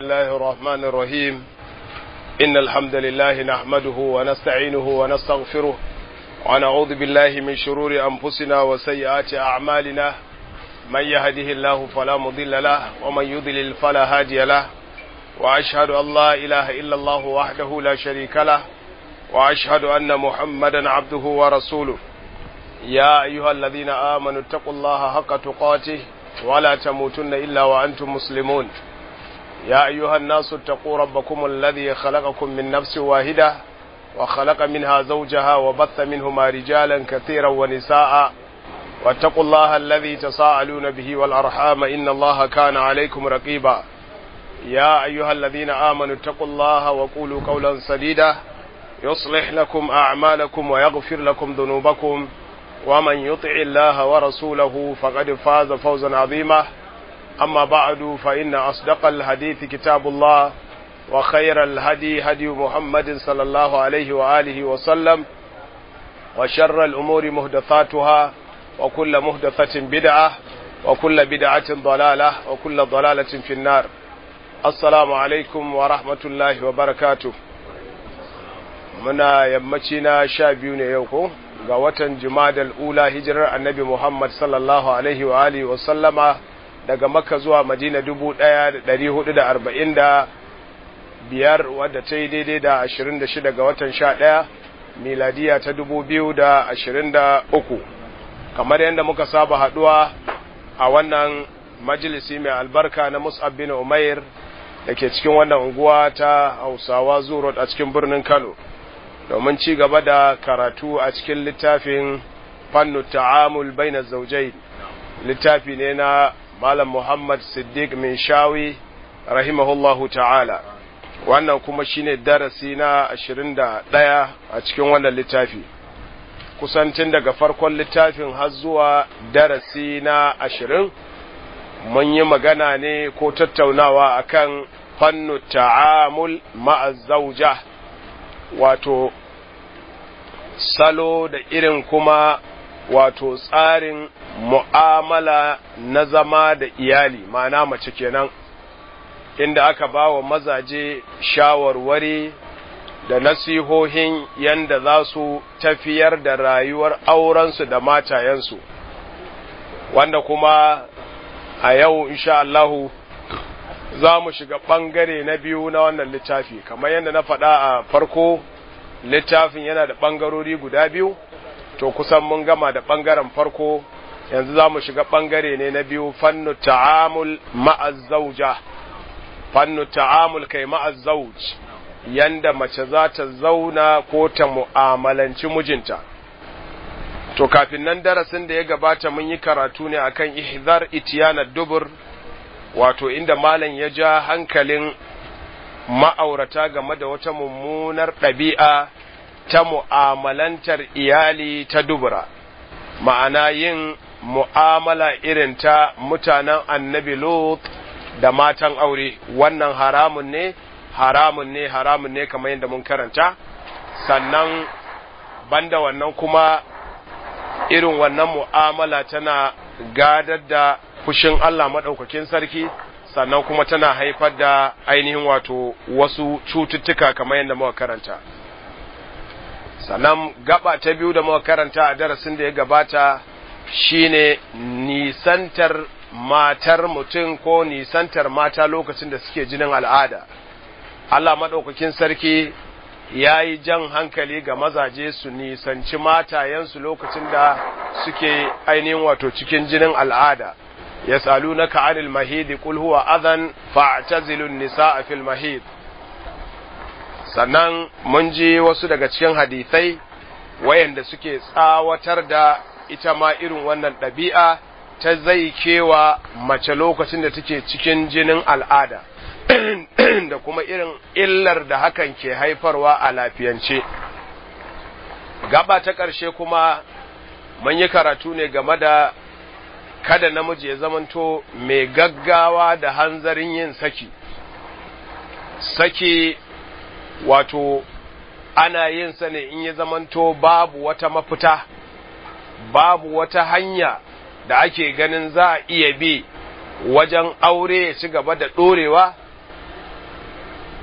الله الرحمن الرحيم إن الحمد لله نحمده ونستعينه ونستغفره ونعوذ بالله من شرور أنفسنا وسيئات أعمالنا من يهده الله فلا مضل له ومن يضلل فلا هادي له وأشهد أن لا إله إلا الله وحده لا شريك له وأشهد أن محمدا عبده ورسوله يا أيها الذين آمنوا اتقوا الله حق تقاته ولا تموتن إلا وأنتم مسلمون يا أيها الناس اتقوا ربكم الذي خلقكم من نفس واحدة وخلق منها زوجها وبث منهما رجالا كثيرا ونساء واتقوا الله الذي تساءلون به والأرحام إن الله كان عليكم رقيبا يا أيها الذين آمنوا اتقوا الله وقولوا قولا سديدا يصلح لكم أعمالكم ويغفر لكم ذنوبكم ومن يطع الله ورسوله فقد فاز فوزا عظيما أما بعد فإن أصدق الحديث كتاب الله وخير الهدي هدي محمد صلى الله عليه وآله وسلم وشر الأمور مهدثاتها وكل مهدثة بدعة وكل بدعة ضلالة وكل ضلالة في النار السلام عليكم ورحمة الله وبركاته muna yammaci na sha biyu ne yau ko ga watan jumadal ula hijirar annabi muhammad sallallahu alaihi wa alihi wa sallama daga makka zuwa madina dubu ɗaya da ɗari hudu da arba'in da biyar wadda ta yi daidai da ashirin da shida ga watan sha ɗaya miladiya ta dubu biyu da ashirin da uku kamar yadda muka saba haɗuwa a wannan majalisi mai albarka na mus'ab bin umair da ke cikin wannan unguwa ta hausawa zuro a cikin birnin kano domin ci gaba da karatu a cikin littafin fannu ta'amul baina zaujai littafi ne na malam muhammad siddiq min shawi rahimahullahu ta'ala wannan kuma shine darasi na ashirin da ɗaya a cikin wannan littafi kusantin daga farkon littafin har zuwa darasi na ashirin mun yi magana ne ko tattaunawa akan fannu ta'amul ma'a zauja wato salo da irin kuma wato tsarin mu'amala na zama da iyali ma'ana mace kenan inda aka ba wa mazaje shawarwari da nasihohin yanda za su tafiyar da rayuwar aurensu da matayensu wanda kuma a yau insha Allahu za mu shiga ɓangare na biyu na wannan littafi kamar yadda na faɗa a farko littafin yana da ɓangarori guda biyu to kusan mun gama da ɓangaren farko yanzu za mu shiga ɓangare ne na biyu fannu ta'amul ma'azzauja fannu ta'amul kai ma'azzauj yanda mace za ta zauna ko ta mu'amalanci mijinta to kafin nan darasin da ya gabata mun yi karatu ne akan ihzar itiyana dubur wato inda malam ya ja hankalin ma'aurata game da wata mummunar ɗabi'a ta mu'amalantar iyali ta dubura ma'ana yin mu'amala irin ta mutanen annabi lot da matan aure wannan haramun ne haramun ne haramun ne kamar yadda mun karanta sannan banda wannan kuma irin wannan mu'amala tana gadar da fushin Allah maɗaukakin sarki sannan kuma tana haifar da ainihin wato wasu cututtuka kamar yadda muka karanta sannan gaba ta biyu da muka karanta a darasin da ya gabata shine nisantar matar mutum ko nisantar mata lokacin da suke jinin al'ada Allah maɗaukakin sarki ya yi jan hankali ga mazaje su nisanci matayensu lokacin da suke ainihin wato cikin jinin al'ada yas'alunaka 'anil mahidi qul huwa adhan fa'tazilun nisaa fil mahid sannan mun ji wasu daga cikin hadisai wayanda suke tsawatar da ita ma irin wannan ɗabi'a ta zai kewa mace lokacin da take cikin jinin al'ada da kuma irin illar da hakan ke haifarwa a lafiyance gaba ta ƙarshe kuma mun yi karatu ne game da kada namiji ya zamanto mai gaggawa da hanzarin yin saki saki wato ana yin sa ne in ya zamanto babu wata mafita babu wata hanya da ake ganin za a iya bi wajen aure ya ci gaba da ɗorewa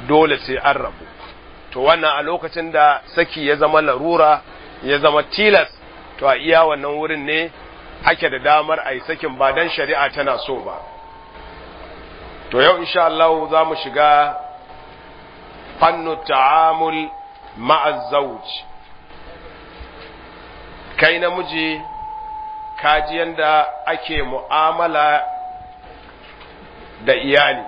dole sai an rabu to wannan a lokacin da saki ya zama larura ya zama tilas to a iya wannan wurin ne ake da damar a yi sakin ba don shari'a tana so ba to yau insha Allah za mu shiga fannu ta'amul ma'az zawj kai namiji kaji yanda ake mu'amala da iyali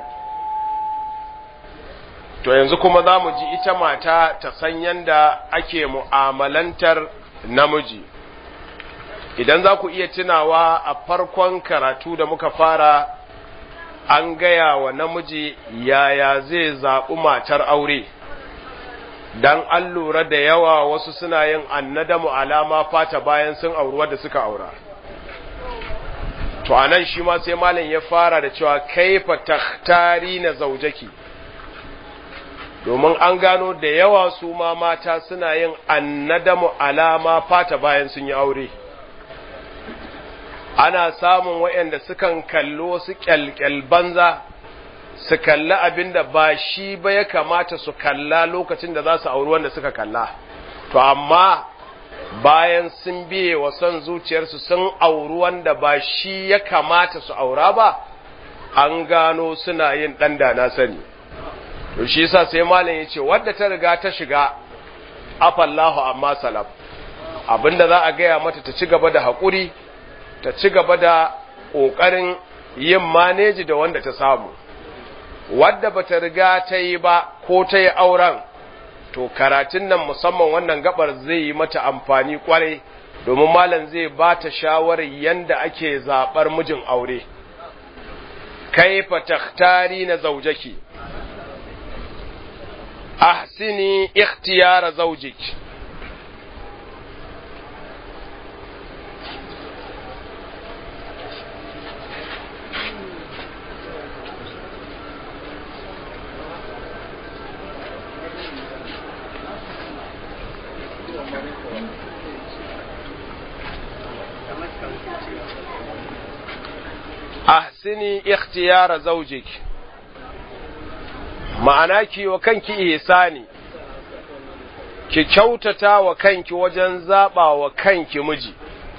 to yanzu kuma za mu ji ita mata ta san yanda ake mu'amalantar namiji idan za ku iya tunawa a farkon karatu da muka fara an gaya wa namiji yaya zai zaɓi matar aure dan an lura da yawa wasu suna yin annadamu alama fata bayan sun auri wadda suka aura to anan shi ma sai malam ya fara da cewa kaifa takhtari na zaujaki domin an gano da yawa su ma mata suna yin annadamu alama fata bayan sun yi aure ana samun waɗanda sukan kallo su kyalkyal banza su kalli abin da ba shi ba ya kamata su kalla lokacin da za su auri wanda suka kalla to amma bayan sun biye wa son zuciyarsu sun auri wanda ba shi ya kamata su aura ba an gano suna yin ɗan da na sani to shi yasa sai malam ya ce wadda ta riga ta shiga afallahu amma salaf abinda za a gaya mata ta ci gaba da haƙuri ta ci gaba da ƙoƙarin yin maneji da wanda ta samu wadda bata riga ta yi ba ko ta yi auren to karatun nan musamman wannan gabar zai yi mata amfani kwarai domin malam zai ba ta shawarar yanda ake zaɓar mijin aure kaifa takhtari na zaujaki ahsini ikhtiyara zaujiki ahsini ikhtiyara zawjik ma'ana ki wa kanki ihsani ki kyautata wa kanki wajen zaba wa kanki miji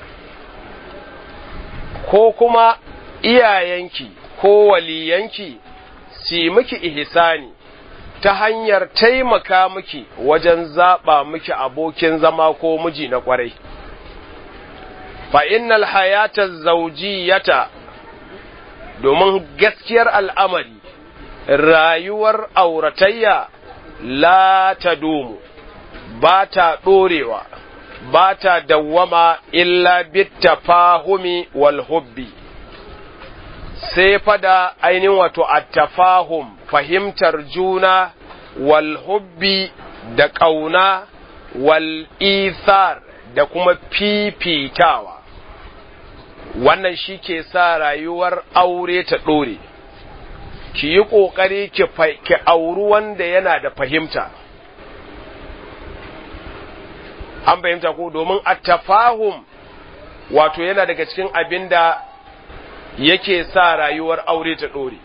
ko kuma iyayenki ko waliyanki si miki ihsani ta hanyar taimaka miki wajen zaba miki abokin zama ko miji na kwarai fa innal hayata zawjiyata domin gaskiyar al'amari rayuwar auratayya la ta domu ba ta ɗorewa ba ta dawwama illa bitta fahumi wal hubbi sai fada ainihin wato attafahum fahimtar juna wal hubbi da ƙauna wal ithar da kuma fifitawa wannan shi ke sa rayuwar aure ta ɗore ki yi ƙoƙari ki auri wanda yana da fahimta an fahimta ko domin a tafahum wato yana daga cikin abin da yake sa rayuwar aure ta ɗore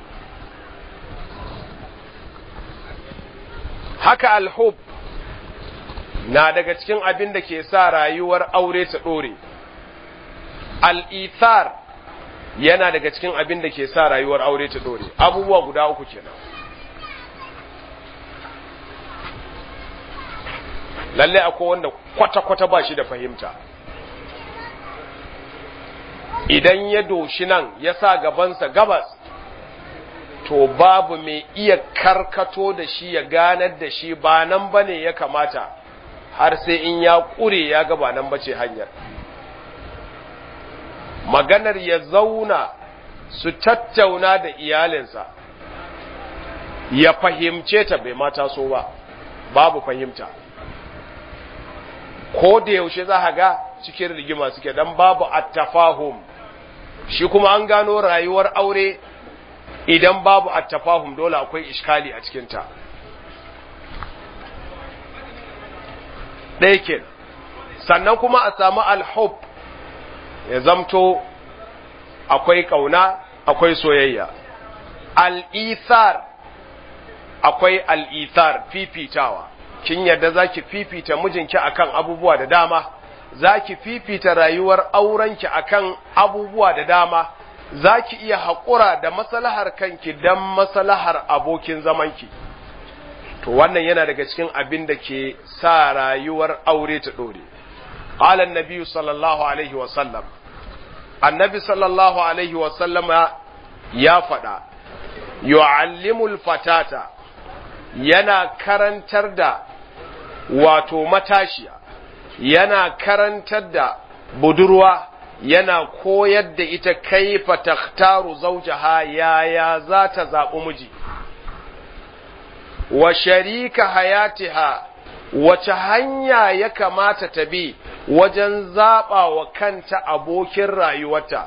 haka alhub na daga cikin abin da ke sa rayuwar aure ta ɗore al'ithar yana daga cikin abin da ke sa rayuwar aure ta dore abubuwa guda uku kenan lalle akwai wanda kwata-kwata ba shi da fahimta idan ya doshi nan ya sa gabansa gabas to babu mai iya karkato da shi ya ganar da shi ba nan ba ne ya kamata har sai in ya ƙure ya ga ba nan ba ce hanyar maganar ya zauna su tattauna da iyalinsa ya fahimce ta bai mata so ba babu fahimta ko da yaushe za ga cikin rigima suke dan babu attafahum shi kuma an gano rayuwar aure idan babu attafahum dole akwai iskali a cikinta ɗaya sannan kuma a samu alhub ya zamto akwai ƙauna akwai soyayya al'ithar akwai al'ithar fifitawa kin yadda zaki fifita mijinki akan abubuwa da dama zaki fifita rayuwar aurenki akan abubuwa da dama zaki iya haƙura da maslahar kanki dan maslahar abokin zamanki to wannan yana daga cikin abin da ke sa rayuwar aure ta dore qala annabi sallallahu alaihi wa sallam annabi sallallahu alaihi wa sallama ya faɗa yu'allimul fatata yana karantar da wato matashiya yana karantar da budurwa yana koyar da ita kaifa takhtaru zawjaha yaya za ta zaɓi miji wa sharika hayatiha wace hanya ya kamata ta bi wajen zaɓa wa kanta abokin rayuwarta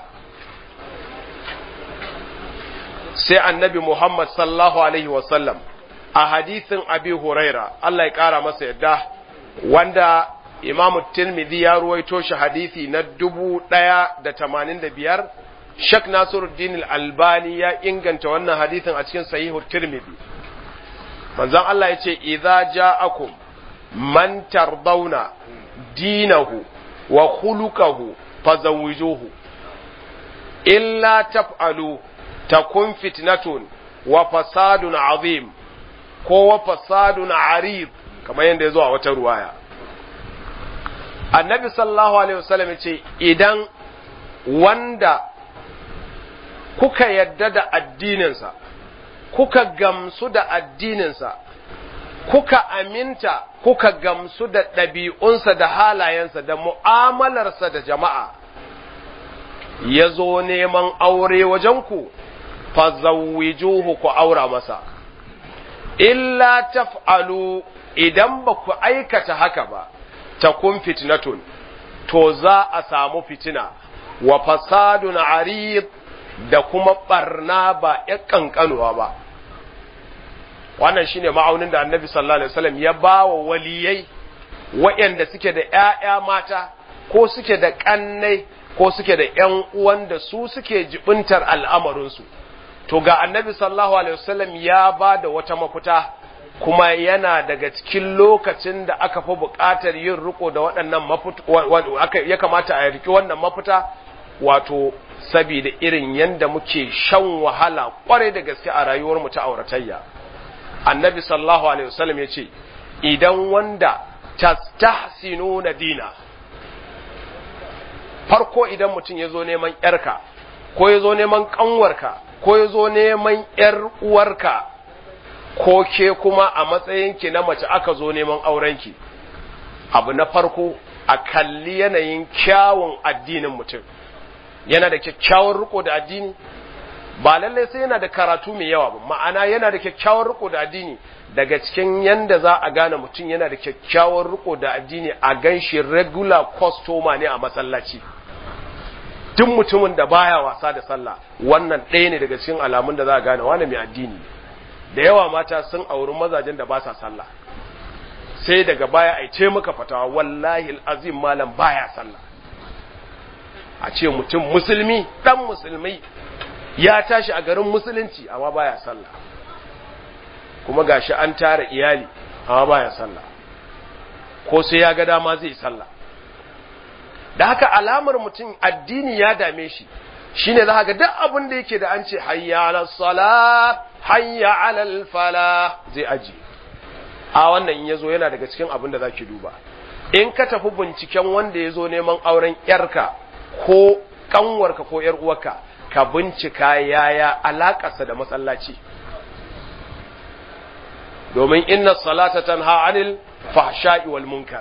sai annabi Muhammad sallallahu alaihi wasallam a hadithin abi huraira Allah ya ƙara masa yadda wanda imamu tirmidhi ya ruwaito shi hadithi na dubu ɗaya da tamanin da biyar shak nasiruddin albani ya inganta wannan hadithin a cikin sahihu tirmidhi manzon Allah ya ce idza ja'akum man tardawna dinahu wa khuluquhu fazawwijuhu illa taf'alu takun fitnatun wa fasadun azim ko wa fasadun arid kamar yadda ya zo a wata ruwaya annabi sallallahu alaihi wasallam ya ce idan wanda kuka yadda da addininsa kuka gamsu da addininsa kuka aminta kuka gamsu da ɗabi'unsa da halayensa da mu'amalarsa da jama'a ya zo neman aure wajenku fazawwijuhu ku aura masa illa taf'alu idan ba ku aikata haka ba takun fitnatun to za a samu fitina wa fasadun arid da kuma barna ba ya kankanuwa ba wannan shine ma'aunin da annabi sallallahu alaihi wasallam ya ba wa waliyai waɗanda suke da ‘ya'ya mata ko suke da ƙannai ko suke da ‘yan uwan da su suke jibintar al'amarinsu to ga annabi sallallahu alaihi wasallam ya ba da wata mafita kuma yana daga cikin lokacin da aka fi buƙatar yin riko da waɗannan ya kamata a riki wannan mafita wato saboda irin yanda muke shan wahala kwarai da gaske a rayuwar mu ta auratayya annabi sallallahu alaihi wasallam ya ce idan wanda tastahsinuna dina farko idan mutum ya zo neman yarka ko ya zo neman kanwarka ko ya zo neman yar uwarka ko ke kuma a matsayinki na mace aka zo neman aurenki abu na farko a kalli yanayin kyawun addinin mutum yana da kyakkyawar riko da addini ba lallai sai yana da karatu mai yawa ba ma'ana yana da kyakkyawar riko da addini daga cikin yanda za a gane mutum yana da kyakkyawar riko da addini a ganshi regular customer ne a masallaci duk mutumin da baya wasa da sallah wannan ɗaya ne daga cikin alamun da za a gane wani mai addini da yawa mata sun auri mazajen da ba sa sallah sai daga baya a ce maka fatawa wallahi azim malam baya sallah a ce mutum musulmi dan musulmi ya tashi a garin musulunci amma baya sallah kuma gashi an tara iyali amma baya sallah ko sai ya ga dama zai sallah da haka alamar mutum addini ya dame shi shine za ga duk abin da yake da an ce hayya ala salat hayya ala fala zai aji a wannan in yazo yana daga cikin abin da zaki duba in ka tafi binciken wanda yazo neman auren yarka ko kanwarka ko yar uwarka ka bincika yaya alakarsa da masallaci domin inna salata tanha anil fahsha'i wal munkar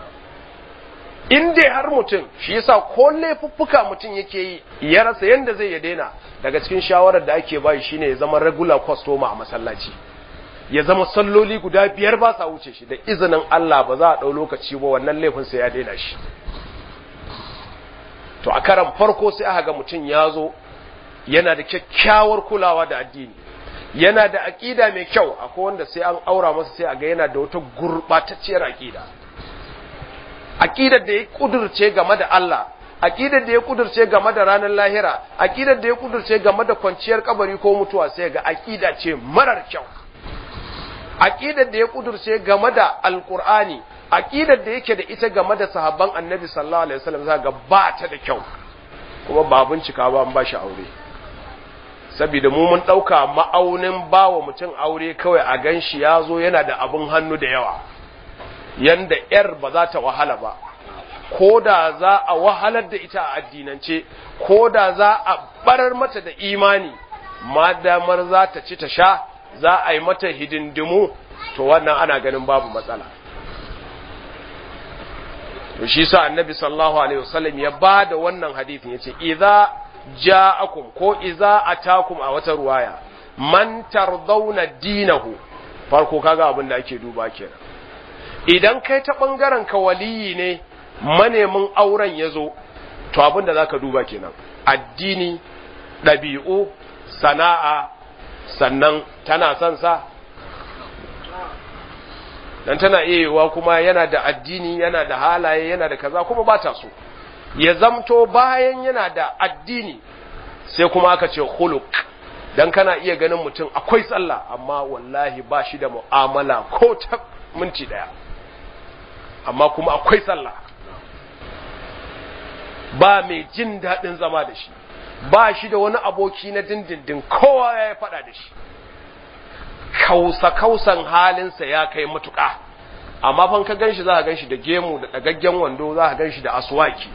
in dai har mutum shi yasa ko laifuffuka mutum yake yi ya rasa yanda zai ya daina daga cikin shawarar da ake bayi shine ya zama regular customer a masallaci ya zama salloli guda biyar ba sa wuce shi da izinin Allah ba za a ɗau lokaci ba wannan laifin sai ya daina shi to a karan farko sai aka ga mutum ya zo yana da kyakkyawar kulawa da addini yana da aƙida mai kyau akwai wanda sai an aura masa sai a ga yana da wata gurɓatacciyar aƙida aƙidar da ya kudurce game da Allah aƙidar da ya kudurce game da ranar lahira aƙidar da ya kudurce game da kwanciyar kabari ko mutuwa sai ga aƙida ce marar kyau aqidar da ya kudurce game da alqur'ani aqidar da yake da ita game da sahabban annabi sallallahu alaihi wasallam za ga ba ta da kyau kuma ba bincika ba an ba shi aure saboda mu mun dauka ma'aunin bawa mutum aure kawai a ganshi ya zo yana da abun hannu da yawa yanda yar ba za ta wahala ba ko da za a wahalar da ita a addinance ko da za a barar mata da imani ma damar za ta ci ta sha za a yi mata hidindimu to wannan ana ganin babu matsala to shi sa annabi sallallahu alaihi wasallam ya ba da wannan hadithin yace idza ja'akum ko idza atakum a wata ruwaya man tardawna dinahu farko kaga abin da ake duba kenan idan kai ta bangaren ka waliyi ne manemin auren yazo to abin da zaka duba kenan addini ɗabi'u sana'a sannan tana son sa dan tana iya yiwuwa kuma yana da addini yana da halaye yana da kaza kuma ba ta so ya zamto bayan yana da addini sai kuma aka ce khuluq dan kana iya ganin mutum akwai sallah amma wallahi ba shi da mu'amala ko ta minti daya amma kuma akwai sallah ba mai jin daɗin zama da shi ba shi da wani aboki na dindindin kowa ya faɗa da shi kausa-kausan halinsa ya kai matuƙa amma fan ka ganshi za ka ganshi da gemu da ɗagaggen wando za ka ganshi da aswaki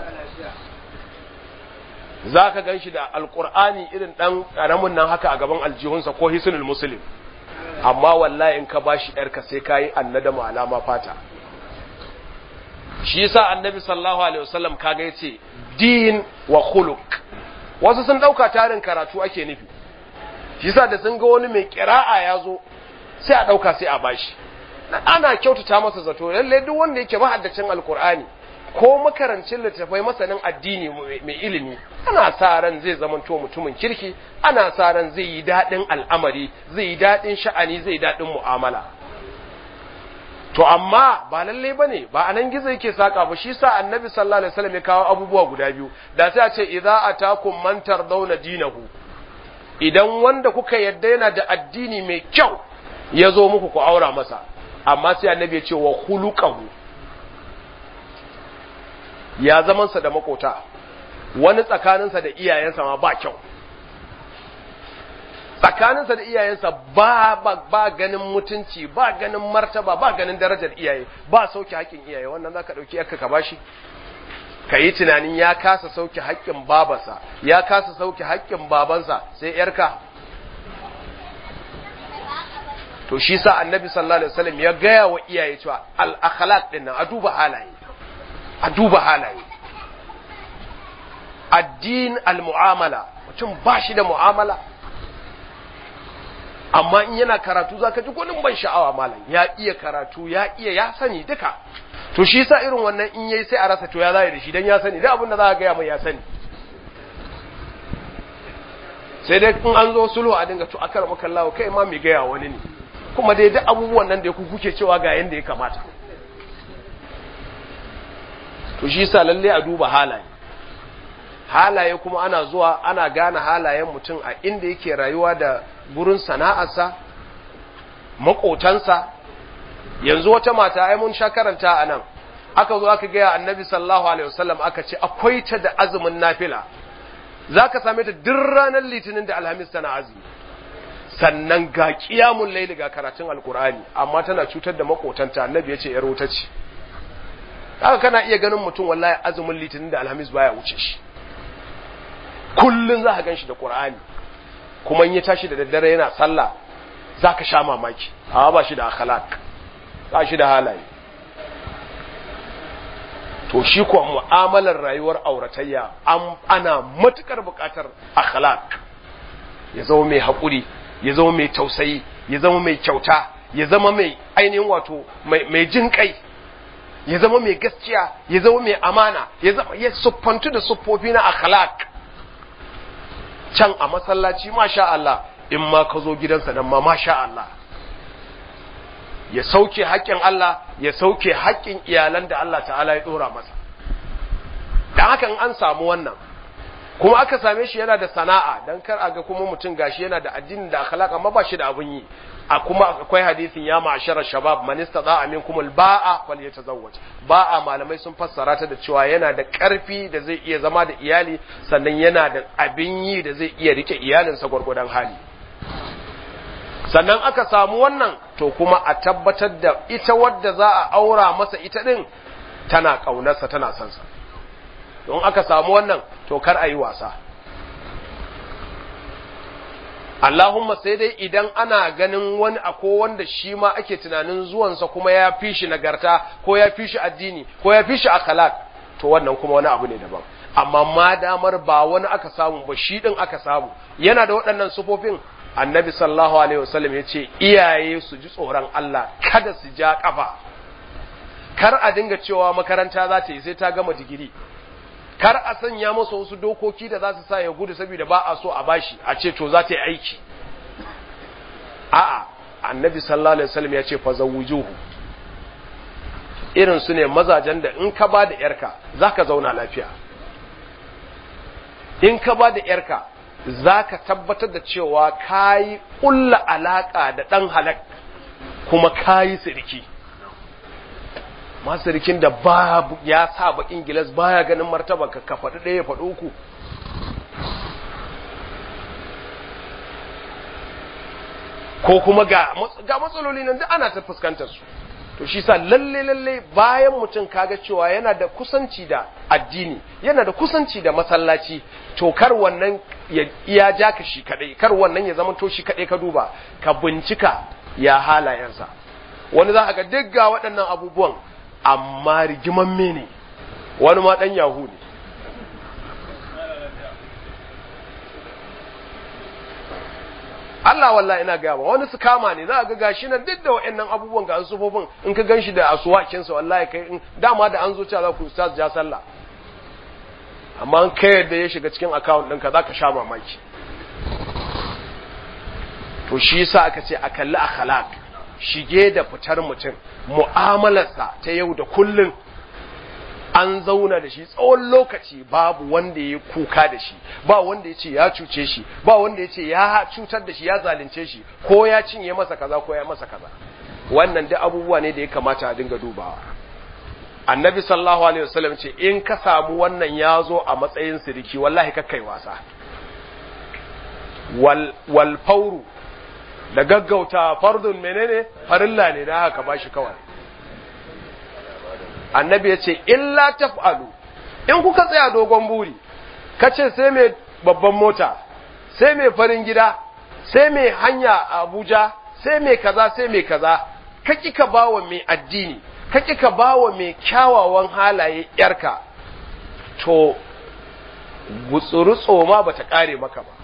za ka ganshi da alƙur'ani irin ɗan ƙaramin nan haka a gaban aljihunsa ko hisnul muslim amma wallahi in ka bashi ‘yarka sai ka yi annadamu alama fata shi yasa annabi sallallahu alaihi wasallam kaga yace din wa khuluq wasu sun dauka tarin karatu ake nufi shi yasa da sun ga wani mai kira'a ya zo sai a dauka sai a bashi ana kyautata masa zato lalle duk wanda yake mahaddacin alkur'ani ko makarancin littafai masanin addini mai ilimi ana sa ran zai zamanto mutumin kirki ana sa ran zai yi daɗin al'amari zai yi daɗin sha'ani zai yi daɗin mu'amala to amma ba lalle bane ba anan gizo yake saka ba shi sa annabi sallallahu alaihi wasallam ya kawo abubuwa guda biyu da sai a ce idza atakum man tardawna dinahu idan wanda kuka yadda yana da addini mai kyau ya zo muku ku aura masa amma sai annabi ya ce wa khuluquhu ya zamansa da makota wani tsakaninsa da iyayensa ma ba kyau tsakaninsa da iyayensa ba, ba, ba ganin mutunci ba ganin martaba ba ganin darajar iyaye ba sauke haƙƙin iyaye wannan za ka ɗauki yarka ka bashi ka yi tunanin ya kasa sauke haƙƙin babansa ya kasa sauke haƙƙin babansa sai yarka to shi sa annabi sallallahu alaihi wasallam ya gaya wa iyaye cewa al akhlaq din nan a duba halaye a duba halaye addin al mu'amala mutum ba shi da mu'amala amma in yana karatu zaka ji gwanin ban sha'awa malam ya iya karatu ya iya ya sani duka to shi sa irin wannan in yayi sai a rasa to ya zai da shi dan ya sani duk abin da za ka ga mai ya sani sai dai in an zo sulhu a dinga to akar maka Allah kai ma mai gaya wani ne kuma dai duk abubuwan nan da ku kuke cewa ga yanda ya kamata to shi sa lalle a duba halaye halaye kuma ana zuwa ana gane halayen mutum a inda yake rayuwa da gurin sana'arsa makotansa yanzu wata mata ai mun sha karanta a nan aka zo aka gaya annabi sallallahu alaihi wasallam aka ce akwai ta da azumin nafila zaka same ta duk ranar litinin da alhamis tana azumi sannan ga qiyamul layli ga karatun alqur'ani amma tana cutar da makotanta annabi ya ce yar wuta ce haka kana iya ganin mutum wallahi azumin litinin da alhamis baya wuce shi kullun za ka gan shi da qur'ani kuma in ya tashi da daddare yana sallah za ka sha mamaki amma ba shi da akhlaq ba shi da halaye to shi kuwa mu'amalar rayuwar auratayya ana matukar buƙatar akhlaq ya zama mai haƙuri ya zama mai tausayi ya zama mai kyauta ya zama mai ainihin wato mai jin kai ya zama mai gaskiya ya zama mai amana ya zama ya siffantu da siffofi na akhlaq can a masallaci masha Allah in ma ka zo gidansa nan ma masha Allah ya sauke haƙƙin Allah ya sauke haƙƙin iyalan da Allah ta'ala ya ɗora masa da hakan an samu wannan kuma aka same shi yana da sana'a dan kar a ga kuma mutum gashi yana da addini da akhlaq amma ba shi da abun yi a kuma akwai hadisin ya ma'ashara shabab man istata'a minkum al-ba'a falyatazawwaj ba'a malamai sun fassara ta da cewa yana da karfi da zai iya zama da iyali sannan yana da abin yi da zai iya rike iyalinsa gwargwadon hali sannan aka samu wannan to kuma a tabbatar da ita wadda za a aura masa ita din tana kaunarsa tana son sa don aka samu wannan to kar a yi wasa Allahumma sai dai idan ana ganin wani ako wanda shi ma ake tunanin zuwansa kuma ya fi shi nagarta ko ya fi shi addini ko ya fi shi akhlaq to wannan kuma wani abu ne daban amma ma damar ba wani aka samu ba shi din aka samu yana da waɗannan sufofin annabi sallallahu alaihi wasallam ya ce iyaye su ji tsoron Allah kada su ja kafa kar a dinga cewa makaranta za ta yi sai ta gama digiri kar a sanya masa wasu dokoki da za su sa ya gudu saboda ba a so a bashi a ce to za ta yi aiki a'a annabi sallallahu alaihi wasallam ya ce fa zawujuhu irin su ne mazajen da in ka ba da yarka zaka zauna lafiya in ka ba da yarka zaka tabbatar da cewa kayi kulla alaka da dan halak kuma kayi sirki masarikin da ba ya sa bakin gilas baya ganin martaba ka ka faɗi ɗaya faɗi uku ko kuma ga ga matsaloli nan duk ana ta fuskantar su to shi sa lalle lalle bayan mutum kaga cewa yana da kusanci da addini yana da kusanci da masallaci to kar wannan ya iya ja ka shi kadai kar wannan ya zama to shi kadai ka duba ka bincika ya halayensa wani za a ga duk ga waɗannan abubuwan amma rigimamme ne wani ma ɗan yahu ne Allah wallahi ina gaya wani su kama ne za a ga gashi nan duk da wa'annan abubuwan ga sufofin in ka ganshi da asuwakinsa wallahi kai in dama da an zo cewa za ku sa ja sallah amma an kai yadda ya shiga cikin account ɗinka za ka sha mamaki to shi yasa aka ce a kalli akhlaq shige da fitar mutum mu'amalarsa ta yau da kullum an zauna da shi tsawon lokaci babu wanda ya kuka da shi ba wanda ya ce ya cuce shi ba wanda ya ce ya cutar da shi ya zalunce shi ko ya cinye masa kaza ko ya masa kaza wannan duk abubuwa ne da ya kamata a dinga dubawa annabi sallallahu alaihi wasallam ce in ka samu wannan ya zo a matsayin siriki wallahi kakkai wasa wal wal fauru da gaggauta fardun menene farilla ne da haka bashi kawai annabi ya ce illa taf'alu in kuka tsaya dogon buri kace sai mai babban mota sai mai farin gida sai mai hanya a Abuja sai mai kaza sai mai kaza ka kika bawa mai addini ka kika bawa mai kyawawan halaye yarka to gutsuru tsoma bata kare maka ba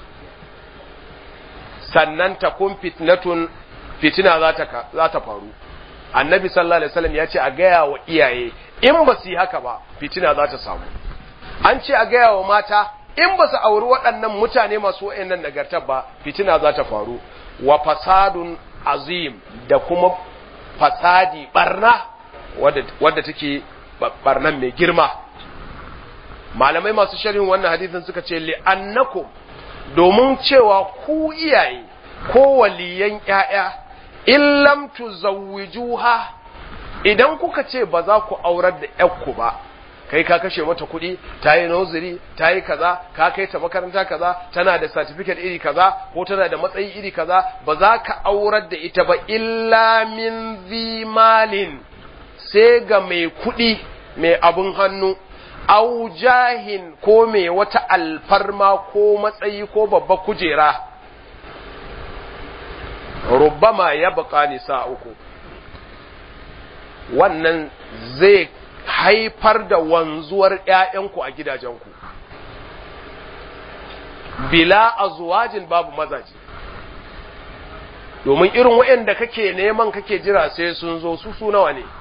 sannan ta kun fitnatun fitina za ta faru annabi sallallahu alaihi wasallam ya ce a gaya wa iyaye in ba su yi haka ba fitina za ta samu an ce a gaya wa mata in ba su auri waɗannan mutane masu wa'annan nagartar ba fitina za ta faru wa fasadun azim da kuma fasadi barna wadda take barnan mai girma malamai masu sharhin wannan hadisin suka ce li'annakum domin cewa ku iyaye ko waliyan ƴaƴa in lam tuzawwijuha idan kuka ce ba za ku aurar da ƴarku ba kai ka kashe mata kuɗi ta yi noziri ta yi kaza ka kai ta makaranta kaza tana da certificate iri kaza ko tana da matsayi iri kaza ba za ka aurar da ita ba illa min zimalin sai ga mai kuɗi mai abun hannu au jahin ko mai wata alfarma ko matsayi ko babba kujera rubbama ya baka nisa uku wannan zai haifar da wanzuwar ‘ya'yanku a gidajenku bila azwajin babu mazaje domin irin waɗanda kake neman kake jira sai sun zo su su nawa ne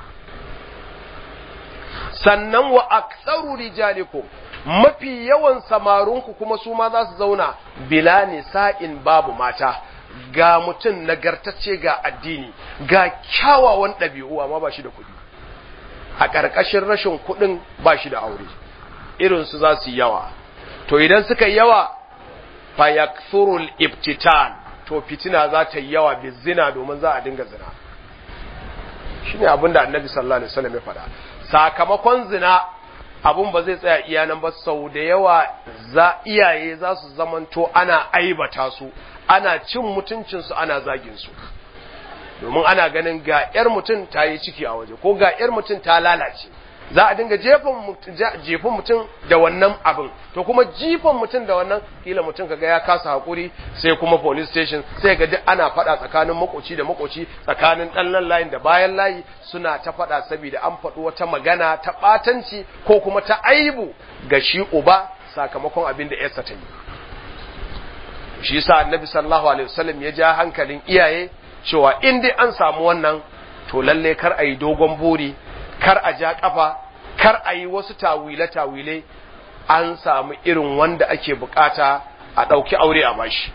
sannan wa aktsaru rijalikum mafi yawan samarunku kuma su ma za su zauna bila nisa'in babu mata ga mutum nagartacce ga addini ga kyawawan ɗabi'u amma ba shi da kuɗi a ƙarƙashin rashin kuɗin ba shi da aure irinsu za su yi yawa to idan suka yi yawa fayakthurul ibtitan to fitina za ta yi yawa bi zina domin za a dinga zina shine abin da annabi sallallahu alaihi wasallam ya faɗa sakamakon zina abun ba zai tsaya iya nan ba sau da yawa za iyaye za su zamanto ana aibata su ana cin mutuncinsu ana zagin su domin ana ganin ga ‘yar mutum ta yi ciki a waje ko ga ‘yar mutum ta lalace za a dinga jefin mutum da wannan abin to kuma jifan mutum da wannan kila mutum kaga ya kasa hakuri sai kuma police station sai ga duk ana fada tsakanin makoci da makoci tsakanin ɗan layin da bayan layi suna ta fada saboda an faɗi wata magana ta ɓatanci ko kuma ta aibu ga shi uba sakamakon abin da yarsa ta yi shi yasa annabi sallallahu alaihi wasallam ya ja hankalin iyaye cewa in dai an samu wannan to lalle kar a yi dogon buri kar a ja kafa kar a yi wasu tawile-tawile an samu irin wanda ake bukata a ɗauki aure a bashi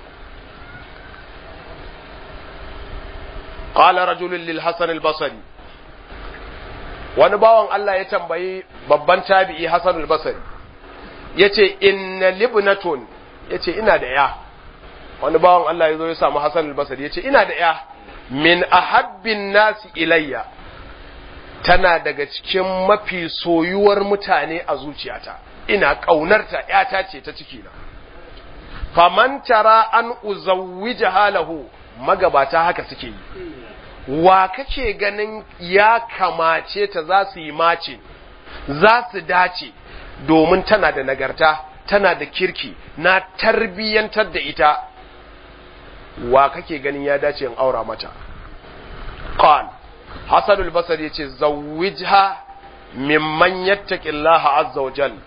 qala rajulun lil hasan al basri wani bawan Allah ya tambayi babban tabi'i hasan al basri yace inna libnatun yace ina da ya wani bawan Allah ya zo ya samu hasan al basri yace ina da ya min ahabbin nasi ilayya tana daga cikin mafi soyuwar mutane a zuciyata ina ƙaunarta ‘yata ce ta cikina faman tara an uzawwija halahu magabata haka suke yi wa kake ganin ya kamace ta za su yi mace za su dace domin tana da nagarta tana da kirki na tarbiyyantar da ita wa kake ganin ya dace in aura mata qal hasan al-basri yace zawwijha mimman yattaqillaha azza wa jal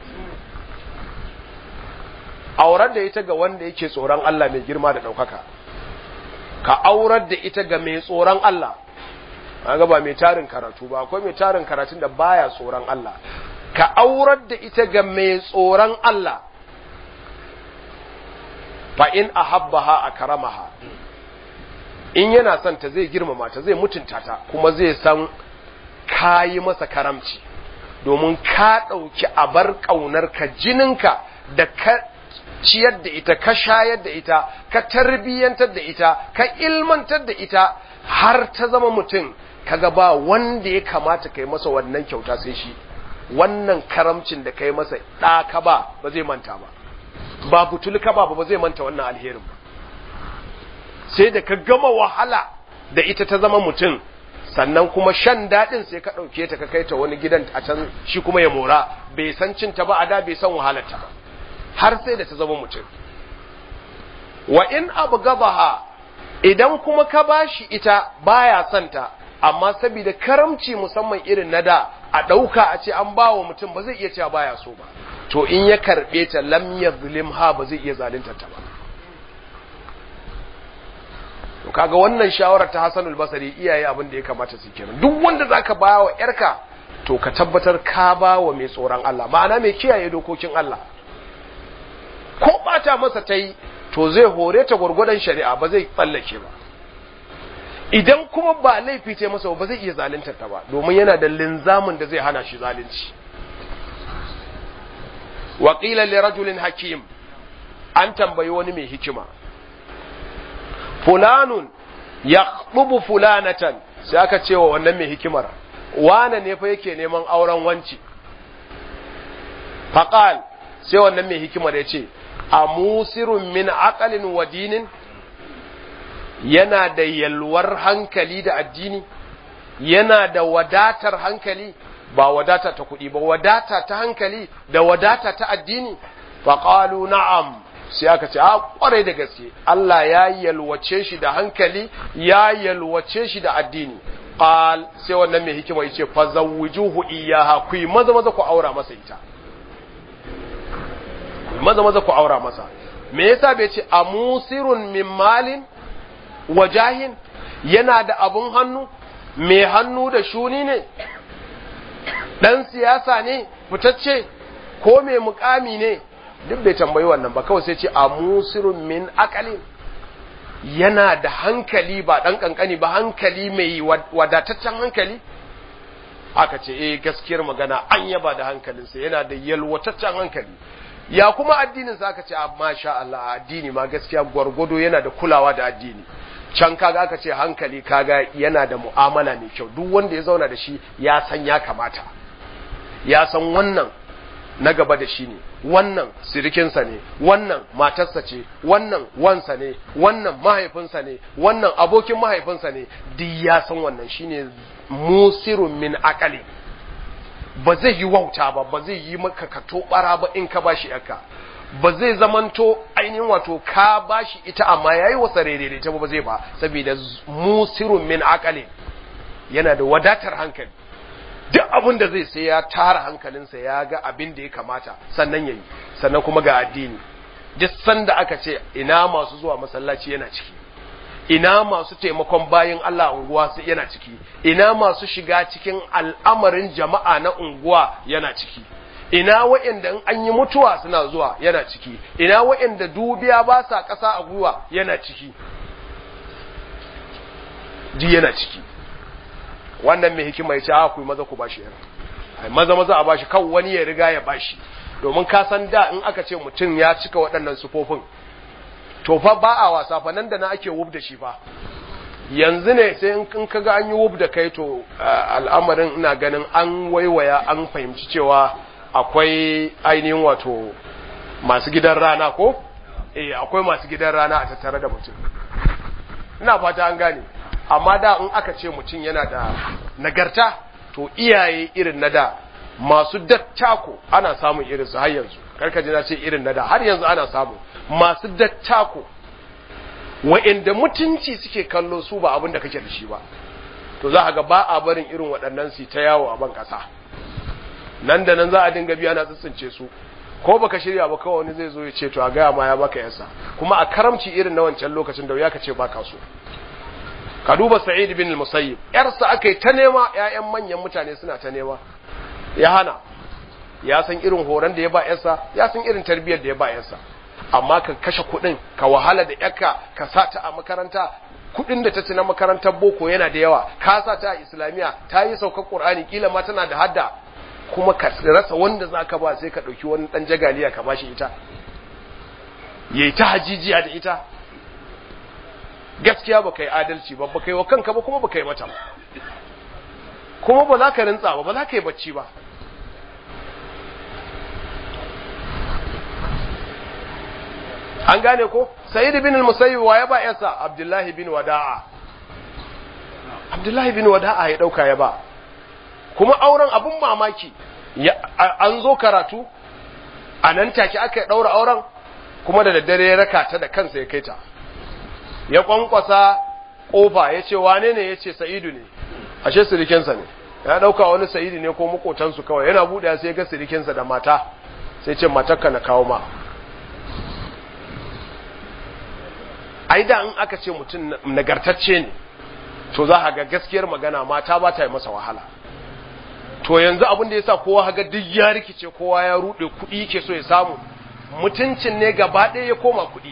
aurar da ita ga wanda yake tsoron Allah mai girma da daukaka ka aurar da ita ga mai tsoron Allah kaga ba mai tarin karatu ba akwai mai tarin karatun da baya tsoron Allah ka aurar da ita ga mai tsoron Allah fa in ahabbaha akramaha in yana son ta zai girmama ta zai mutunta ta kuma zai san kayi masa karamci domin ka ɗauki abar ƙaunar ka jininka da ka ciyar da ita ka shayar da ita ka tarbiyyantar da ita ka ilmantar da ita har ta zama mutum kaga ba wanda ya kamata kai masa wannan kyauta sai shi wannan karamcin da kai masa ɗaka ba ba zai manta ba ba butulka ba ba zai manta wannan alherin ba sai da ka gama wahala da ita ta zama mutum sannan kuma shan daɗin sai ka ɗauke ta ka kai ta wani gidan a can shi kuma ya mora bai san cinta ba a da bai san wahalarta ba har sai da ta zama mutum wa in abu gabaha idan kuma ka bashi ita baya santa amma saboda karamci musamman irin na da a ɗauka a ce an bawa mutum ba zai iya cewa baya so ba to in ya karɓe ta lam ha ba zai iya zalunta ta ba to kaga wannan shawarar ta Hassanul Basri iyaye abin da ya kamata su kenan duk wanda zaka ba wa yarka to ka tabbatar ka ba wa mai tsoron Allah ma'ana mai kiyaye dokokin Allah ko bata masa ta yi to zai hore ta gwargwadon shari'a ba zai tsallake ba idan kuma ba laifi ta masa ba zai iya zaluntar ta ba domin yana da linzamin da zai hana shi zalunci wa qila li rajulin hakim an tambayi wani mai hikima fulanun yaqtubu fulanatan sai aka ce wa wannan mai hikimar wane ne fa yake neman auren wanci faqal sai wannan mai hikimar ya ce a musirun min aqalin wa dinin yana da yalwar hankali da addini yana da wadatar hankali ba wadata ta kuɗi ba wadata ta hankali da wadata ta addini faqalu na'am sai aka ce a kwarai da gaske Allah ya yalwace shi da hankali ya yalwace shi da addini qal sai wannan mai hikima yace fa zawwijuhu iyyaha ku maza maza ku aura masa ita maza maza ku aura masa me yasa bai ce amusirun min malin wajahin yana da abun hannu mai hannu da shuni ne dan siyasa ne fitacce ko mai mukami ne duk bai tambayi wannan ba kawai sai ce amusirun min akalin yana da hankali ba dan kankani ba hankali mai wadataccen hankali aka ce eh gaskiyar magana an yaba da hankalinsa yana da yalwataccen hankali ya kuma addinin sa aka ce amma sha Allah addini ma gaskiya gwargwado yana da kulawa da addini can kaga aka ce hankali kaga yana da mu'amala mai kyau duk wanda ya zauna da shi ya san ya kamata ya san wannan na gaba da shi ne wannan sirikinsa ne wannan matarsa ce wannan wansa ne wannan mahaifinsa ne wannan abokin mahaifinsa ne duk ya san wannan shine musirun min akali ba zai yi wauta ba ba zai yi maka kato bara ba in ka bashi yaka ba zai zamanto ainihin wato ka bashi ita amma yayi wasa rere ta ba zai ba saboda musirun min akali yana da wadatar hankali duk abin da zai sai ya tara hankalinsa ya ga abin da ya kamata sannan yayi sannan kuma ga addini duk sanda aka ce ina masu zuwa masallaci yana ciki ina masu taimakon bayin Allah unguwa su yana ciki ina masu shiga cikin al'amarin jama'a na unguwa yana ciki ina wa'anda in an yi mutuwa suna zuwa yana ciki ina wa'anda dubiya ba sa ƙasa a gwiwa yana ciki ji yana ciki wannan mai hikima ya ce a ku maza ku bashi yana ai maza maza a bashi kan wani ya riga ya bashi domin ka san da in aka ce mutum ya cika waɗannan sufofin to fa ba a wasa fa nan da na ake wub da shi fa yanzu ne sai in ka ga an yi wub da kai to al'amarin ina ganin an waiwaya an fahimci cewa akwai ainihin wato masu gidan rana ko eh akwai masu gidan rana a tattare da mutum ina fata an gane amma da in aka ce mutum yana da nagarta to iyaye irin na da masu dattako ana samun irin su har yanzu karka ji na ce irin na da har yanzu ana samu masu dattako wa'inda mutunci suke kallo su ba abin da kake da shi ba to za a ga ba a barin irin waɗannan su ta yawo a ban ƙasa nan da nan za a dinga biya na tsitsince su ko baka shirya ba kawai wani zai zo ya ce to a gaya ma ya baka yasa kuma a karamci irin na wancan lokacin da ya ka ce baka so ka duba sa'id bin al-musayyib yarsa akai ta nema ƴaƴan manyan mutane suna ta nema ya hana ya san irin horon da ya ba yarsa ya san irin tarbiyyar da ya ba yarsa amma ka kashe kuɗin ka wahala da yarka ka sa ta a makaranta kuɗin da ta ci na makarantar boko yana da yawa ka sa ta a islamiya ta yi saukar qur'ani kila ma tana da hadda kuma ka rasa wanda zaka ba sai ka ɗauki wani ɗan jagaliya ka bashi ita yayi ta hajijiya da ita gaskiya ba yi adalci ba ba yi wa kanka ba kuma ba yi mata ba kuma ba za ka rintsa ba ba za ka yi bacci ba an gane ko sayyid bin al-musayyib wa ya ba yasa abdullahi bin wada'a abdullahi bin wada'a ya dauka ya ba kuma auren abun mamaki an zo karatu a nan take aka daura auren kuma da daddare ya raka ta da kansa ya kai ta ya kwankwasa kofa ya ce wane ne ya ce sa'idu ne ashe sirikinsa ne ya dauka wani sa'idu ne ko makotansu kawai yana buɗe sai ga sirikinsa da mata sai ce matakka na kawo ma ai da in aka ce mutum nagartacce ne to za a ga gaskiyar magana mata ba ta yi masa wahala to yanzu abin da ya sa kowa haga duk ya rikice kowa ya ruɗe kuɗi ke so ya samu mutuncin ne gaba ɗaya ya koma kuɗi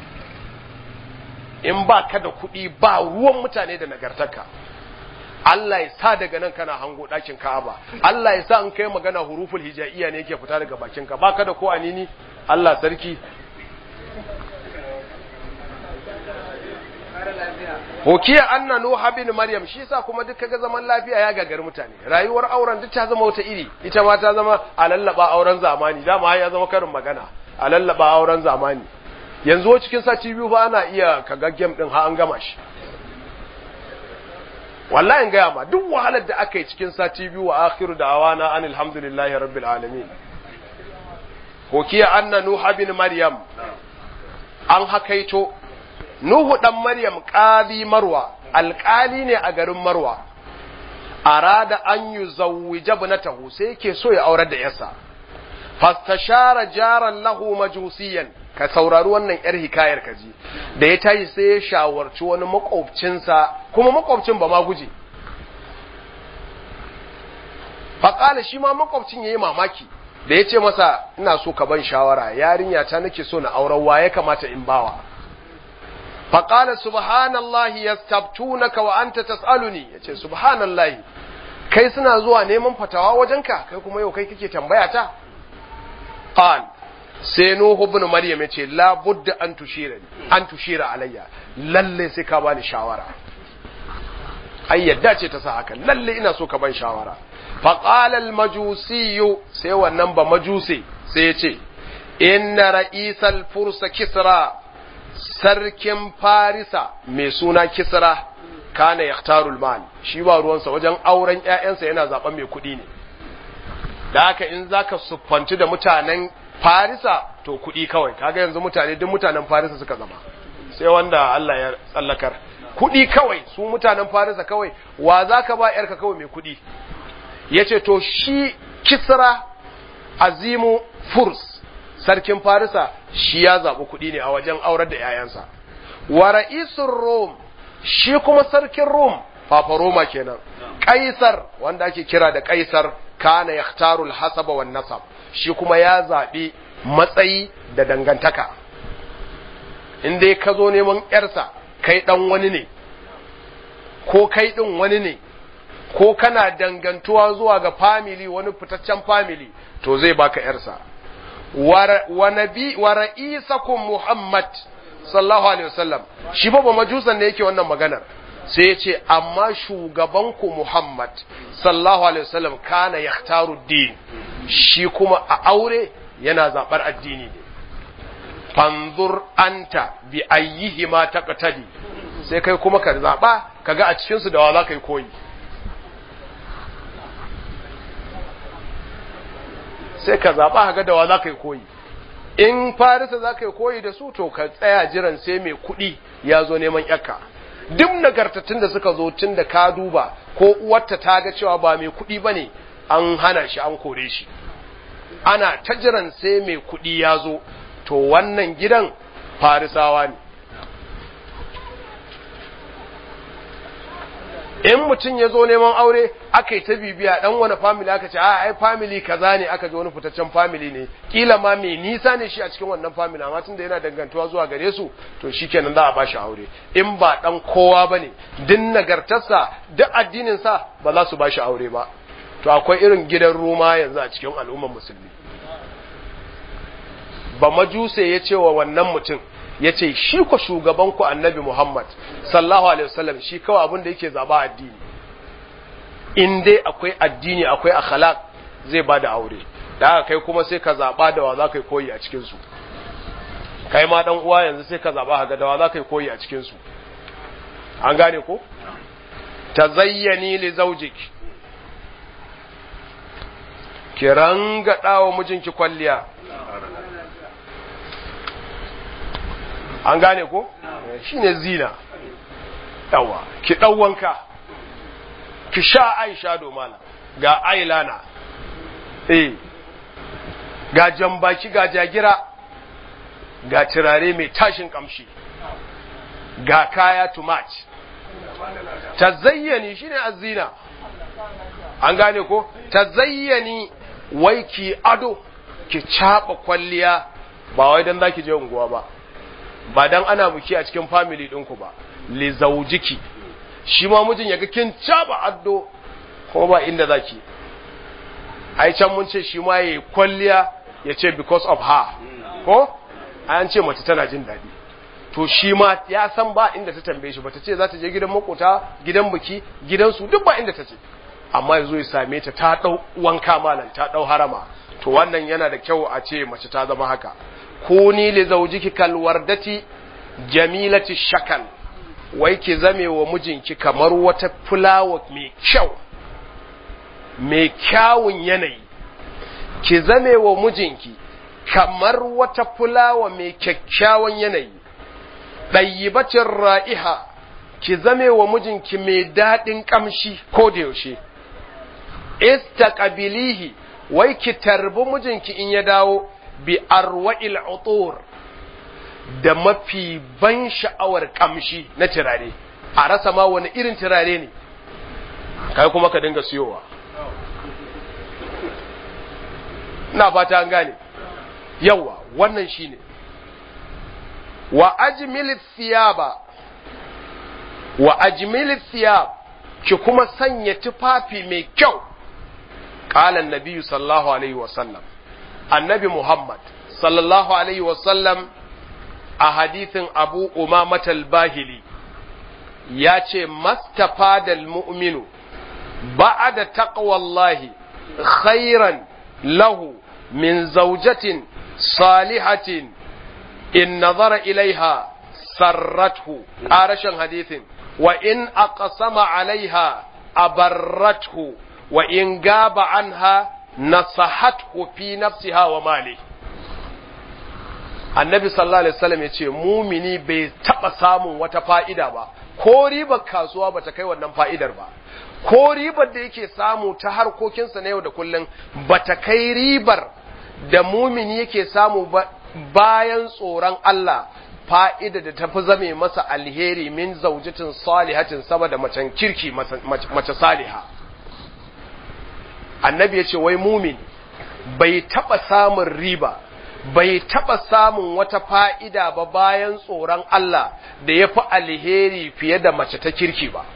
in ba ka da kuɗi ba ruwan mutane da nagartarka Allah ya sa daga nan kana hango ɗakin Ka'aba Allah ya sa in kai magana huruful hijaiya ne yake fita daga bakinka ba ka da ko anini Allah sarki Hokiya anna Nuha bin Maryam shi yasa kuma duk kaga zaman lafiya ya gagar mutane rayuwar auren duk ta zama wata iri ita ma ta zama a lallaba auren zamani dama ya zama karin magana a lallaba auren zamani yanzu cikin sati biyu ba ana iya kaga game din ha an gama shi wallahi in gaya ma duk wahalar da aka yi cikin sati biyu wa akhiru da awana an alhamdulillahi rabbil alamin hokiya anna nuha bin maryam an hakaito nuhu dan maryam qadi marwa alƙali ne a garin marwa arada an yuzawwija ibnatahu sai yake so ya aurar da yarsa fastashara jaran lahu majusiyan ka saurari wannan yar hikayar kaji da ya tashi sai ya shawarci wani makwabcinsa kuma makwabcin ba ma guje faƙala shi ma makwabcin ya yi mamaki da ya ce masa ina so ka ban shawara yarinya ta nake so na auren wa ya kamata in bawa faƙala subhanallahi yastabtunaka wa anta tas'aluni yace subhanallahi kai suna zuwa neman fatawa wajenka kai kuma yau kai kake tambaya ta qal sai nuhu ibn maryam yace la budda an tushira an tushira alayya lalle sai ka bani shawara ai yadda ce ta sa haka lalle ina so ka ban shawara fa qala al majusi sai wannan ba majusi sai yace inna ra'isal fursa kisra sarkin farisa mai suna kisra kana yaktarul mal shi ba ruwansa wajen auren ƴaƴansa yana zaben mai kuɗi ne da haka in zaka suffanci da mutanen farisa to kuɗi kawai kaga yanzu mutane duk mutanen farisa suka zama sai wanda Allah ya tsallakar kuɗi kawai su mutanen farisa kawai wa zaka ba yarka kawai mai kuɗi yace to shi kisra azimu furs sarkin farisa shi ya zaɓi kuɗi ne a wajen aurar da 'ya'yansa wa ra'isun rom shi kuma sarkin rom papa roma kenan kaisar wanda ake kira da kaisar kana yaktarul hasaba wan nasab shi kuma ya zaɓi matsayi da dangantaka in dai ka zo neman yarsa kai ɗan wani ne ko kai ɗin wani ne ko kana dangantuwa zuwa ga family wani fitaccen family to zai baka yarsa wa nabi wa ra'isakum muhammad sallallahu alaihi wasallam shi ba majusan ne yake wannan maganar sai ya ce amma shugabanku muhammad sallallahu alaihi wasallam kana yaktaru din shi kuma a aure yana zabar addini ne fanzur anta bi ayyihi ma taqtadi sai kai kuma ka zaba kaga a cikin su da wa za ka yi koyi sai ka zaɓa ga dawa za ka yi koyi in farisa za ka yi koyi da su to ka tsaya jiran sai mai kuɗi ya zo neman yakka duk nagartattun da suka zo tun da ka duba ko uwarta ta ga cewa ba mai kuɗi ba ne an hana shi an kore shi ana ta jiran sai mai kuɗi ya zo to wannan gidan farisawa ne in mutum ya zo neman aure aka yi ta bibiya dan wani family aka ce a ai family kaza ne aka ji wani fitaccen family ne kila ma mai nisa ne shi a cikin wannan family amma tunda yana dangantuwa zuwa gare su to shikenan za a bashi aure in ba dan kowa bane din nagartarsa duk addinin sa ba za su bashi aure ba to akwai irin gidan Roma yanzu a cikin al'ummar musulmi ba majuse ya ce wa wannan mutum ya ce shi ku shugabanku annabi Muhammad sallahu alaihi wasallam shi kawai abin da yake zaba addini in dai akwai addini akwai akhlaq zai ba da aure da haka kai kuma sai ka zaba da wa za ka yi koyi a cikin su kai ma dan uwa yanzu sai ka zaba ga da wa za ka yi koyi a cikin su an gane ko tazayyani li zawjiki ki ranga wa mijinki kwalliya an gane ko shine zina yawa ki ɗau wanka ki sha aisha domala ga ailana eh ga jambaki ga jagira ga turare mai tashin kamshi ga kaya too much ta zayyani shine azina an gane ko ta zayyani wai ki ado ki caɓa kwalliya ba wai don za ki je unguwa ba ba dan ana buki a cikin family ɗinku ba li zaujiki shi ma mijin yaga kin caba addo ko ba inda zaki ai can mun ce shi ma yayi kwalliya ya ce because of her ko an ce mace tana jin daɗi to shi ma ya san ba inda ta tambaye shi bata ce za ta je gidan makota gidan buki gidansu duk ba inda ta ce amma yazo ya same ta ta dau wanka malam ta dau harama to wannan yana da kyau a ce mace ta zama haka kuni li zaujiki kalwardati jamilati shakal wai ki zame wa mijinki kamar wata fulawa mai kyau mai kyawun yanayi ki zame wa mijinki kamar wata fulawa mai kyakkyawan yanayi ɗayyibacin ra'iha ki zame wa mijinki mai daɗin ƙamshi ko da yaushe istaqabilihi wai ki tarbi mijinki in ya dawo bi arwa'il utur da mafi ban sha'awar kamshi na turare a rasa ma wani irin turare ne kai kuma ka dinga siyowa ina fata an gane yawa wannan shine wa ajmil thiyaba wa ajmil thiyab ki kuma sanya tufafi mai kyau qala an-nabi sallallahu alaihi wasallam annabi Muhammad sallallahu alaihi wasallam a hadithin abu umamatal bahili ya ce mastafadal mu'minu ba'ada taqwallahi khairan lahu min zaujatin salihatin in nazara ilaiha sarrathu ƙarashin hadithin wa in aqsama alaiha abarrathu wa in gaba anha nasahathu fi nafsiha wa mali annabi sallallahu alaihi wasallam yace mumini bai taba samun wata fa'ida ba ko ribar kasuwa bata kai wannan fa'idar ba ko ribar da yake samu ta harkokinsa na yau da kullum bata kai ribar da mumini yake samu ba bayan tsoron Allah fa'ida da tafi zame masa alheri min zaujatin salihatin saboda macen kirki mace saliha annabi ya ce wai mumin bai taɓa samun riba bai taɓa samun wata fa'ida ba bayan tsoron Allah da ya fi alheri fiye da mace ta kirki ba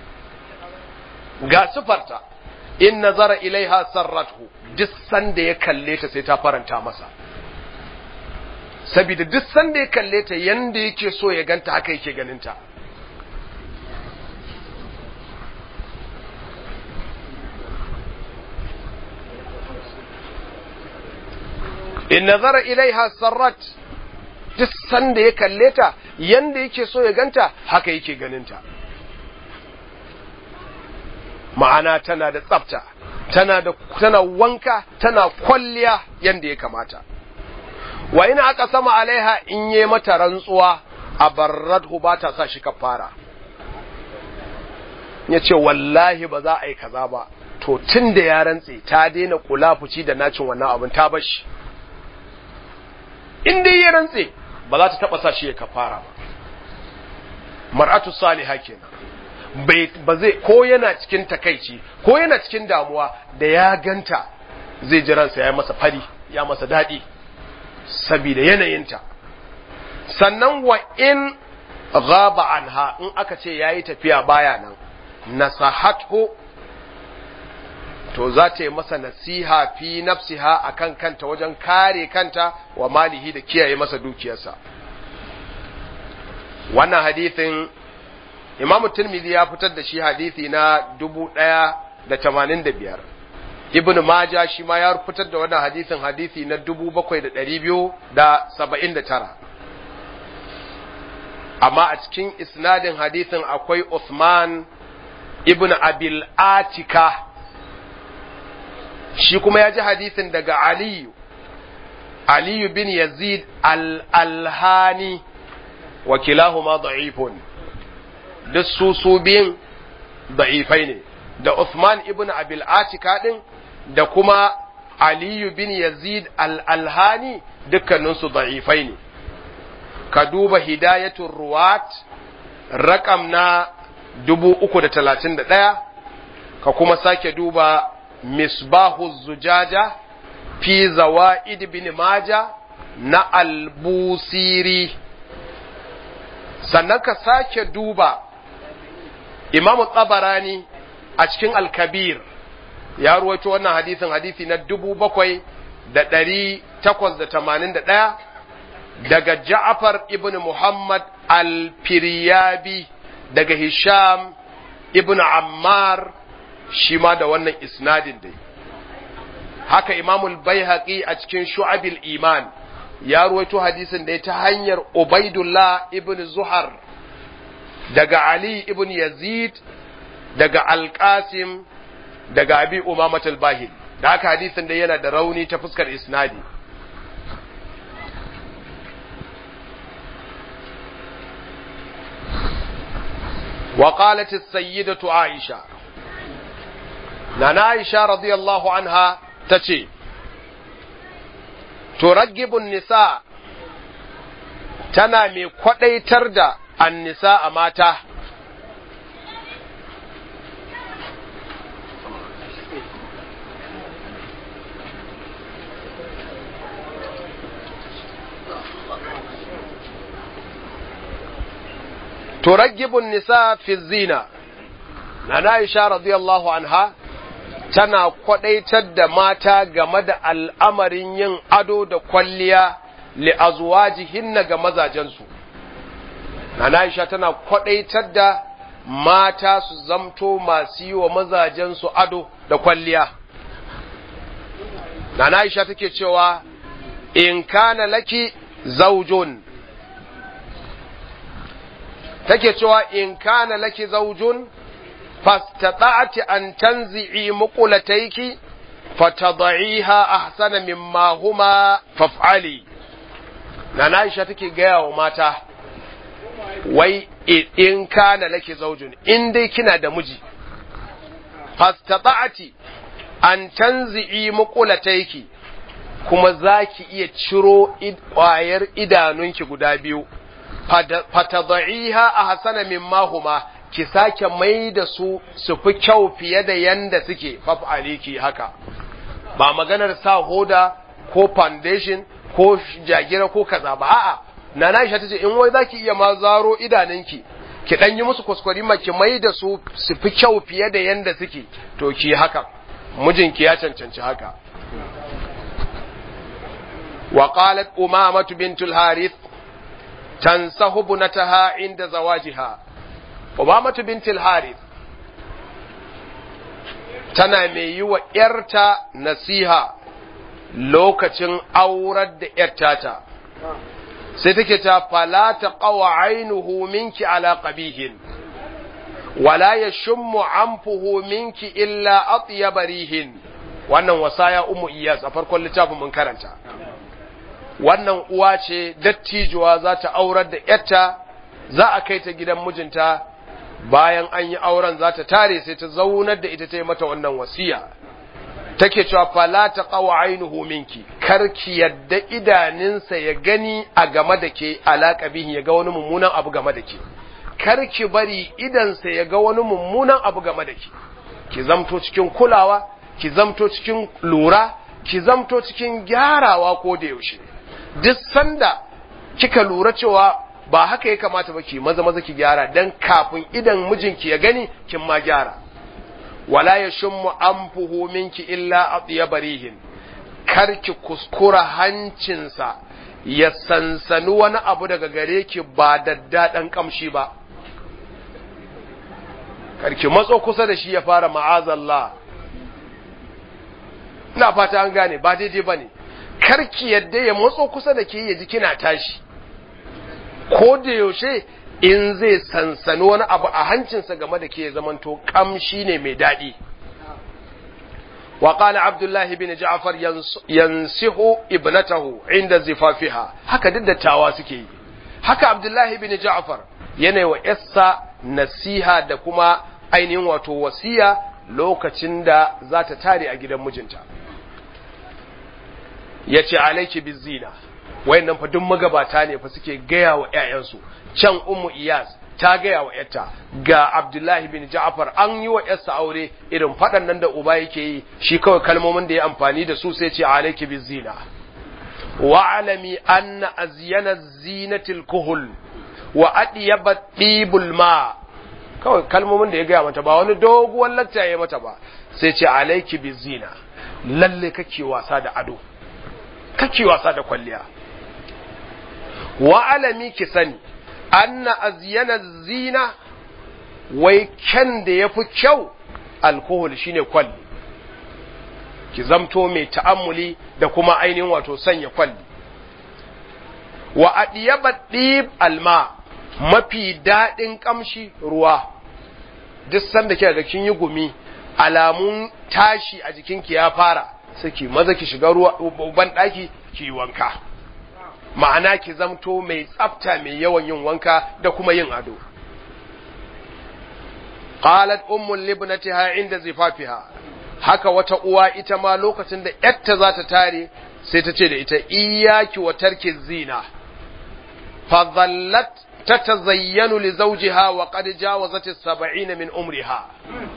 ga sufarta in nazara ilaiha sarrathu duk sanda ya kalle ta sai ta faranta masa saboda duk sanda ya kalle ta yanda yake so ya ganta haka yake ganinta in nazara ilaiha sarrat duk sanda ya kalle ta yanda yake so ya ganta haka yake ganinta ma'ana tana da tsafta tana da tana wanka tana kwalliya yanda ya kamata wa ina aka sama alaiha in yi mata rantsuwa a barradhu ba ta sa shi kafara ya ce wallahi ba za a yi kaza ba to tun da ya rantse ta daina kula fuci da nacin wannan abin ta bashi in dai ya rantse ba za ta taba sa shi ya kafara ba mar'atu salihah kenan bai ba zai ko yana cikin takaici ko yana cikin damuwa da ya ganta zai ji ransa ya masa fari ya masa daɗi saboda yanayinta sannan wa in ghaba anha in aka ce yayi tafiya baya nan nasahathu to za ta yi masa nasiha fi nafsiha akan kanta wajen kare kanta wa malihi da kiyaye masa dukiyarsa wannan hadithin Imam Tirmidhi ya fitar da shi hadithi na dubu ɗaya da tamanin da biyar. Ibn Maja shi ma ya fitar da wannan hadithin hadithi na dubu bakwai da ɗari biyu da saba'in da tara. Amma a cikin isnadin hadithin akwai Uthman ibn Abil Atika shi kuma ya ji hadithin daga Aliyu, Aliyu bin Yazid al-Alhani wa kilahuma da'ifun. duk su su biyun da'ifai ne da Uthman ibn Abil Atika din da kuma Aliyu bin Yazid al-Alhani dukkaninsu da'ifai ne ka duba hidayatul ruwat rakam na 331 ka kuma sake duba misbahu zujaja fi zawaid bin maja na al-busiri sannan ka sake duba imamu tsabarani a cikin alkabir ya ruwaito wannan hadisin hadisi na dubu bakwai da ɗari takwas da tamanin da ɗaya daga ja'afar ibn muhammad al-firyabi daga hisham ibn ammar shi ma da wannan isnadin dai haka imamul baihaqi a cikin shu'abil iman ya ruwaito hadisin da ta hanyar ubaidullah ibn zuhar daga Ali ibn Yazid daga Al-Qasim daga Abi Umamat al-Bahil da haka hadisin da yana da rauni ta fuskar isnadi وقالت السيدة عائشة نانا عائشة رضي الله عنها تشي ترجب النساء تنا مي kwadaitar da annisa a mata turagibun nisa fi zina na Aisha radiyallahu anha tana kwadaitar da mata game da al'amarin yin ado da kwalliya li azwajihinna ga mazajensu Nana Aisha tana kwadaitar da mata su zamto masu yi wa mazajensu ado da kwalliya Nana Aisha take cewa in kana laki zaujun take cewa in kana laki zaujun fastata'ti an tanzi'i muqulataiki fatad'iha ahsana mimma huma faf'ali Nana Aisha take gaya wa mata wai in kana laki zaujun in dai kina da miji fastata'ti an tanzi'i muqulataiki kuma zaki iya ciro ƙwayar idanunki guda biyu fatad'iha ahsana mimma huma ki sake mai da su su fi kyau fiye da yanda suke faf'ali ki haka ba maganar sa hoda ko foundation ko jagira ko kaza ba a'a nana Aisha tace in wai zaki iya ma zaro idanunki ki dan yi musu kuskure ma ki mai da su su fi kyau fiye da yanda suke to ki haka mijinki ya cancanci haka wa qalat umamatu bintul harith tansahu bunataha inda zawajiha umamatu bintul harith tana mai yi wa ‘yarta nasiha lokacin aurar da ‘yarta ta, sai take ta falata ƙawa ainihu minki ala ƙabihin, wala ya shummu anfuhu minki illa atiya barihin, wannan wasaya umu iyas a farkon littafin mun karanta. Wannan uwa ce dattijuwa za ta aurar da ‘yarta, za a kai ta gidan mijinta. bayan an yi auren za ta tare sai ta zaunar da ita ta yi mata wannan wasiya take cewa fala ta qawa ainuhu minki karki yadda idaninsa ya gani a game da ke alaka bihin ya ga wani mummunan abu game da ke karki bari idansa ya ga wani mummunan abu game da ke ki zamto cikin kulawa ki zamto cikin lura ki zamto cikin gyarawa ko da yaushe duk sanda kika lura cewa ba haka ya kamata ba ki maza maza ki gyara dan kafin idan mijinki ya gani kin ma gyara wala yashummu anfuhu minki illa atyabarihin kar ki kuskura hancinsa ya sansani wani abu daga gare ki ba daddaɗan kamshi ba kar ki matso kusa da shi ya fara ma'azallah ina fata an gane ba daidai bane kar ki yadda ya matso kusa da ke ya ji kina tashi ko da yaushe in zai sansani wani abu a hancinsa game da ke zamanto kamshi ne mai daɗi wa qala abdullah bin ja'far yansihu ibnatahu inda zifafiha haka duk dattawa suke yi haka abdullah bin ja'far yana wa yassa nasiha da kuma ainihin wato wasiya lokacin da za ta tare a gidan mijinta yace alayki bizina wayannan fa duk magabata ne fa suke gaya wa ƴaƴansu can ummu iyas ta gaya wa ƴarta ga abdullahi bin ja'far an yi wa ƴarsa aure irin faɗan nan da uba yake yi shi kawai kalmomin da ya amfani da su sai ce alayki bizina wa alami anna azyana zinatil kuhul wa adyaba tibul ma kawai kalmomin da ya gaya mata ba wani doguwar lacca ya mata ba sai ce alayki bizina lalle kake wasa da ado kake wasa da kwalliya wa alami ki sani anna azyana zina wai kyan da yafi kyau alkohol shine kwalli ki zamto mai ta'ammuli da kuma ainihin wato sanya kwalli wa adiyaba dib alma mafi daɗin kamshi ruwa duk sanda kika ga kin yi gumi alamun tashi a jikinki ya fara sai ki maza ki shiga ruwa ban daki ki wanka ma'ana ki zamto mai tsafta mai yawan yin wanka da kuma yin ado qalat ummul libnatiha inda zifafiha haka wata uwa ita ma lokacin da yatta za ta tare sai ta ce da ita iyaki wa tarki zina fa dhallat tatazayyanu li zawjiha wa qad jawazat as-sab'ina min umriha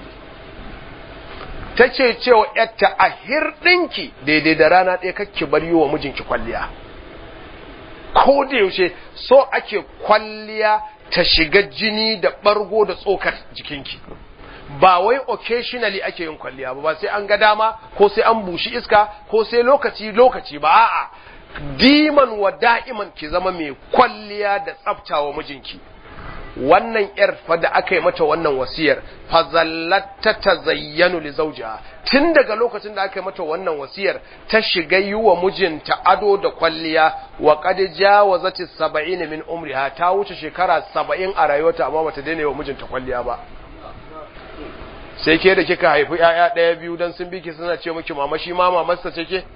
tace cewa yatta a hirɗinki daidai da rana ɗaya kake bar yi wa mijinki kwalliya ko da yaushe so ake kwalliya ta shiga jini da ɓargo da tsokar jikinki ba wai occasionally ake yin kwalliya ba ba sai an ga dama ko sai an bushi iska ko sai lokaci lokaci ba a'a diman wa da'iman ki zama mai kwalliya da tsaftawa mijinki wannan yar fa da aka yi mata wannan wasiyar fa zallatta tazayyanu li zawjiha tun daga lokacin da aka yi mata wannan wasiyar ta shiga yi wa mijinta ado da kwalliya wa qad jawazat 70 min umriha ta wuce shekara 70 a rayuwarta amma bata daina yi wa mijinta kwalliya ba sai ke da kika haifi ƴaƴa ɗaya biyu dan sun biki suna ce miki mama shi ma mamarsa ce ke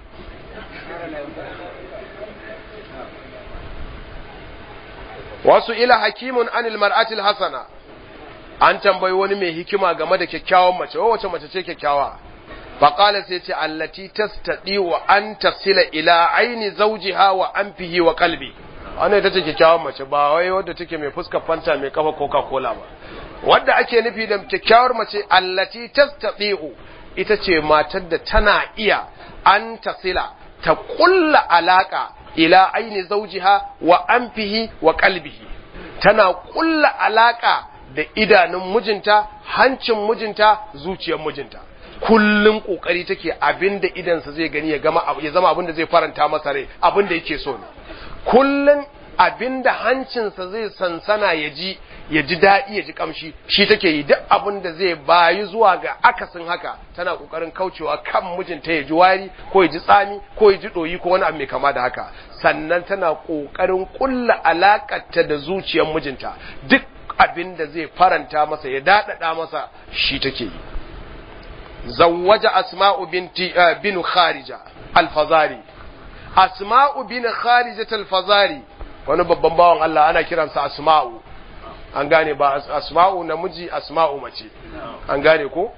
wasu ila hakimun anil mar'atil hasana an tambayi wani mai hikima game da kyakkyawan mace wa wace mace ce kyakkyawa faqala sai ce allati tastadi wa an tasila ila aini zawjiha wa anfihi wa qalbi wannan ita ce kyakkyawan mace ba wai wadda take mai fuskar fanta mai kafa coca cola ba wadda ake nufi da kyakkyawar mace allati tastadi ita ce matar da tana iya an tasila ta kulla alaka ila aini zaujiha wa anfihi wa qalbihi tana kulla alaka da idanun mijinta hancin mijinta zuciyar mijinta kullum kokari take abinda idansa zai gani ya gama ya zama abinda zai faranta masa rai abinda yake so ne kullum abinda hancinsa zai sansana ya ji ya ji daɗi ya ji kamshi shi take yi duk abin da zai bayi zuwa ga akasin haka tana kokarin kaucewa kan mijinta ya ji wari ko ya ji tsami ko ya ji ɗoyi ko wani abu mai kama da haka sannan tana kokarin kulla alakarta da zuciyar mijinta duk abin da zai faranta masa ya daɗaɗa masa shi take yi zawwaja asma'u binti bin kharija al-fazari asma'u bin kharija al-fazari wani babban bawan Allah ana kiransa asma'u an gane ba asma'u namiji asma'u mace an gane ko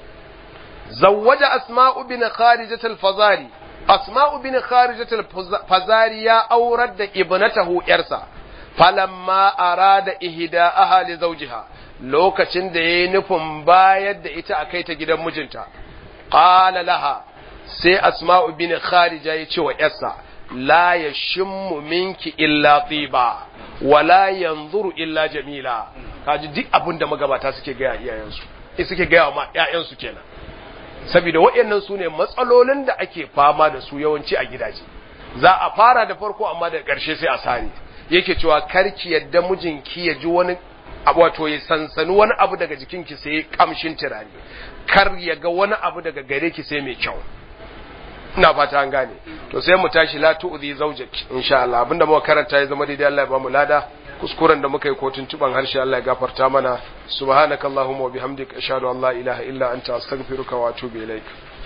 zawwaja asma'u bin kharijat al-fazari asma'u bin kharijat al-fazari ya aurar da ibnatahu yarsa falamma arada ihda ahli zawjiha lokacin da yayi nufin bayar da ita akai ta gidan mijinta qala laha sai asma'u bin kharija ya ce wa yarsa la yashimmu minki illa tiba wala yanzuru illa jamila kaji duk abin da magabata suke gaya iyayensu eh suke gaya ma ƴaƴansu kenan saboda waɗannan su ne matsalolin da ake fama da su yawanci a gidaje za a fara da farko amma da ƙarshe sai a sare yake cewa karki yadda mijinki ya ji wani wato ya sansani wani abu daga jikinki sai kamshin turare kar ya ga wani abu daga gare ki sai mai kyau ina fata an gane to sai mu tashi la tu'zi zawjak insha Allah abinda muka karanta ya zama daidai Allah ya bamu lada kuskuren da muka yi kotun tuban harshe Allah ya gafarta mana subhanakallahumma wa bihamdika ashhadu an la ilaha illa anta astaghfiruka wa atubu ilaik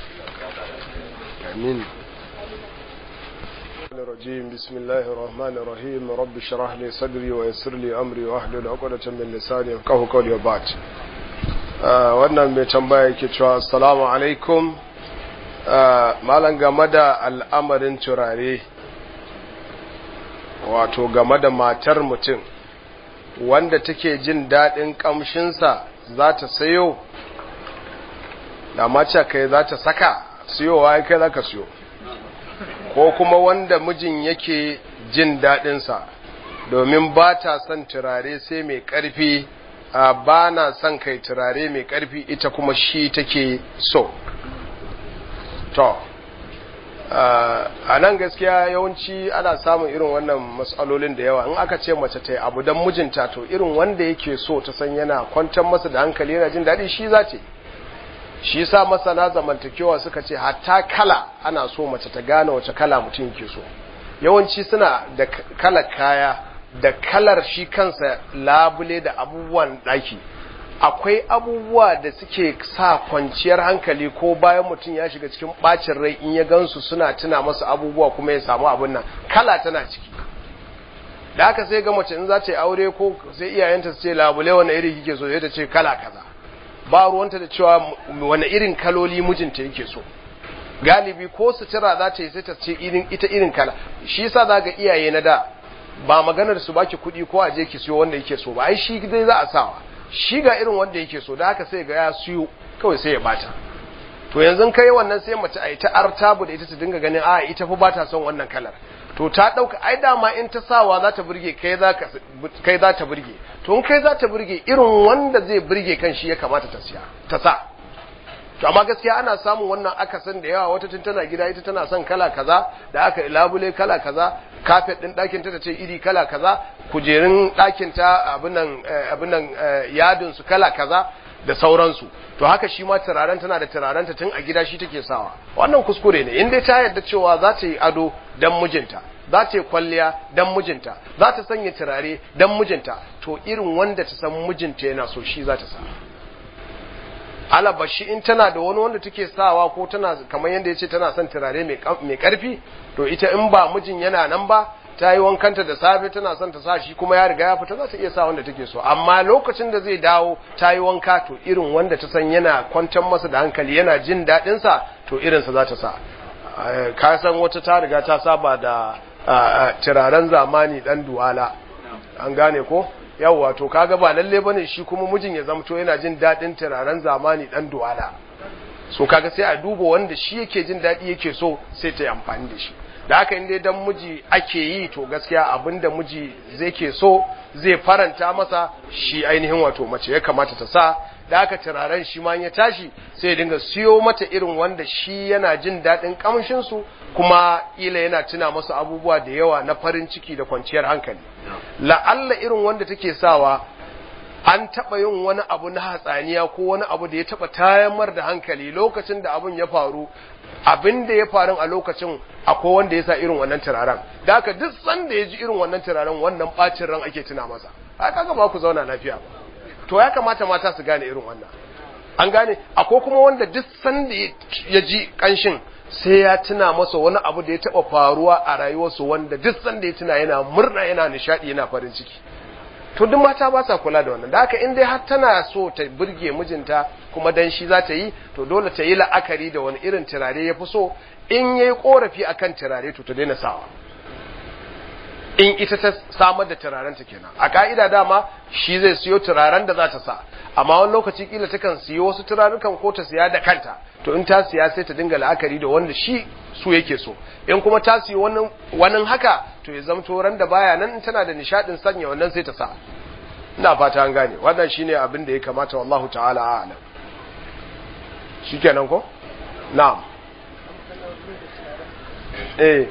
amin الرجيم بسم الله الرحمن الرحيم رب اشرح لي صدري ويسر لي امري واحلل عقدة من لساني يفقهوا قولي وبعد wannan mai tambaya yake cewa assalamu alaikum malam game da al'amarin turare wato game da matar mutum wanda take jin daɗin ƙamshinsa za ta sayo da mace kai za ta saka siyowa kai za ka siyo ko kuma wanda mijin yake jin daɗinsa domin ba ta son turare sai mai ƙarfi ba na son kai turare mai ƙarfi ita kuma shi take so to a nan gaskiya yawanci ana samun irin wannan matsalolin da yawa in aka ce mace ta yi abu don mijinta to irin wanda yake so ta san yana kwantar masa da hankali yana jin daɗi shi za ta shi sa masana zamantakewa suka ce hatta kala ana so mace ta gane wace kala mutum yake so yawanci suna da kalar kaya da kalar shi kansa labule da abubuwan ɗaki akwai abubuwa da suke sa kwanciyar hankali ko bayan mutum ya shiga cikin bacin rai in ya gansu suna tuna masa abubuwa kuma ya samu abin nan kala tana ciki da haka sai ga mace in za ta yi aure ko sai iyayenta su ce labule wani iri kike so sai ta ce kala kaza ba ruwanta da cewa wani irin kaloli mijinta yake so galibi ko sutura za ta yi sai ta ce irin ita irin kala shi yasa za ga iyaye na da ba maganar su baki kuɗi ko a je ki siyo wanda yake so ba ai shi dai za a sawa shi ga irin wanda yake so da haka sai ga ya siyo kawai sai ya bata to yanzu kai wannan sai mace a yi ta artabu da ita ta dinga ganin a ita fa bata son wannan kalar to ta ɗauka ai dama in ta sawa za ta burge kai za kai za ta burge to in kai za ta burge irin wanda zai burge kan shi ya kamata ta siya ta sa to amma gaskiya ana samun wannan akasin da yawa wata tun tana gida ita tana son kala kaza da aka labule kala kaza kafet din ɗakin ta tace iri kala kaza kujerun ɗakin ta abinan abinan yadin su kala kaza da sauransu to haka shi ma turaren tana da turaren ta tun a gida shi take sawa wannan kuskure ne in dai ta yarda cewa za ta yi ado dan mijinta za ta yi kwalliya dan mijinta za ta sanya turare dan mijinta to irin wanda ta san mijinta yana so shi za ta sa alabashi in tana da wani wanda take sawa ko tana kamar yadda ya ce tana son turare mai karfi to ita in ba mijin yana nan ba ta yi wankanta da safe tana son ta sa shi kuma ya riga ya fita za ta iya sa wanda take so amma lokacin da zai dawo ta yi wanka to irin wanda ta san yana kwantar masa da hankali yana jin daɗin sa to irinsa za ta sa ka san wata ta riga ta saba da turaren zamani dan duwala an gane ko yawwa to kaga ba lalle bane shi kuma mijin ya zamto yana jin dadin turaren zamani dan duwala so kaga sai a duba wanda shi yake jin dadi yake so sai ta yi amfani da shi da haka in dai dan miji ake yi to gaskiya abinda miji zai ke so zai faranta masa shi ainihin wato mace ya kamata ta sa da aka turaren shi ma ya tashi sai ya dinga siyo mata irin wanda shi yana jin daɗin ƙamshinsu kuma ila yana tuna masa abubuwa da yawa na farin ciki da kwanciyar hankali la'alla irin wanda take sawa an taɓa yin wani abu na hatsaniya ko wani abu da ya taɓa tayamar da hankali lokacin da abin ya faru abin da ya faru a lokacin akwai wanda ya sa irin wannan turaren da aka duk sanda ya ji irin wannan turaren wannan ɓacin ran ake tuna masa haka ga ba ku zauna lafiya ba to ya kamata mata su gane irin wannan an gane akwai kuma wanda duk sanda ya ji kanshin sai ya tuna masa wani abu da ya taba faruwa a rayuwarsu wanda duk sanda ya tuna yana murna yana nishadi yana farin ciki to duk mata ba sa kula da wannan da haka in dai har tana so ta burge mijinta kuma dan shi za ta yi to dole ta yi la'akari da wani irin turare ya fi so in yayi korafi akan turare to ta daina sawa in ita ta samar da turaren ta kenan a ka'ida dama shi zai siyo turaren da za ta sa amma wani lokaci kila takan siyo wasu turarukan ko ta siya da kanta to in ta siya sai ta dinga la'akari da wanda shi su yake so in kuma ta siyo wani wani haka to ya zamto ran da baya nan tana da nishadin sanya wannan sai ta sa ina fata an gane wannan shine abin da ya kamata wallahu ta'ala a'lam shikenan ko na'am eh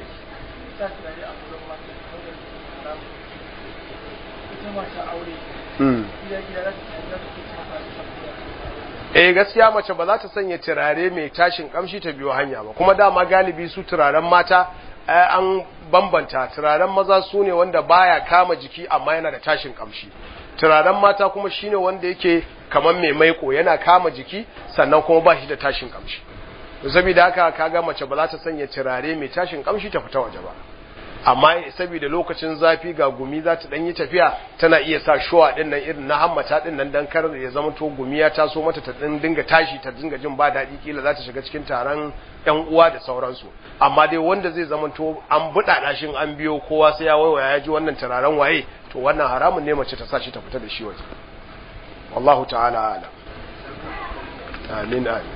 eh gaskiya mace ba za ta sanya turare mai tashin kamshi ta biyo hanya ba kuma dama galibi su turaren mata an bambanta turaren maza su ne wanda baya kama jiki amma yana da tashin kamshi turaren mata kuma shine wanda yake kamar mai maiko yana kama jiki sannan kuma ba shi da tashin kamshi saboda haka kaga mace ba za ta sanya turare mai tashin kamshi ta fita waje ba amma saboda lokacin zafi ga gumi za ta yi tafiya tana iya sa shuwa din nan irin na hammata din nan dan kar ya zama to gumi ya taso mata ta din dinga tashi ta dinga jin ba daɗi kila za ta shiga cikin taron yan uwa da sauransu amma dai wanda zai zama to an buɗa dashin an biyo kowa sai ya waiwaya ya ji wannan turaren waye to wannan haramun ne mace ta sa shi ta fita da shi waje wallahu ta'ala alam amin amin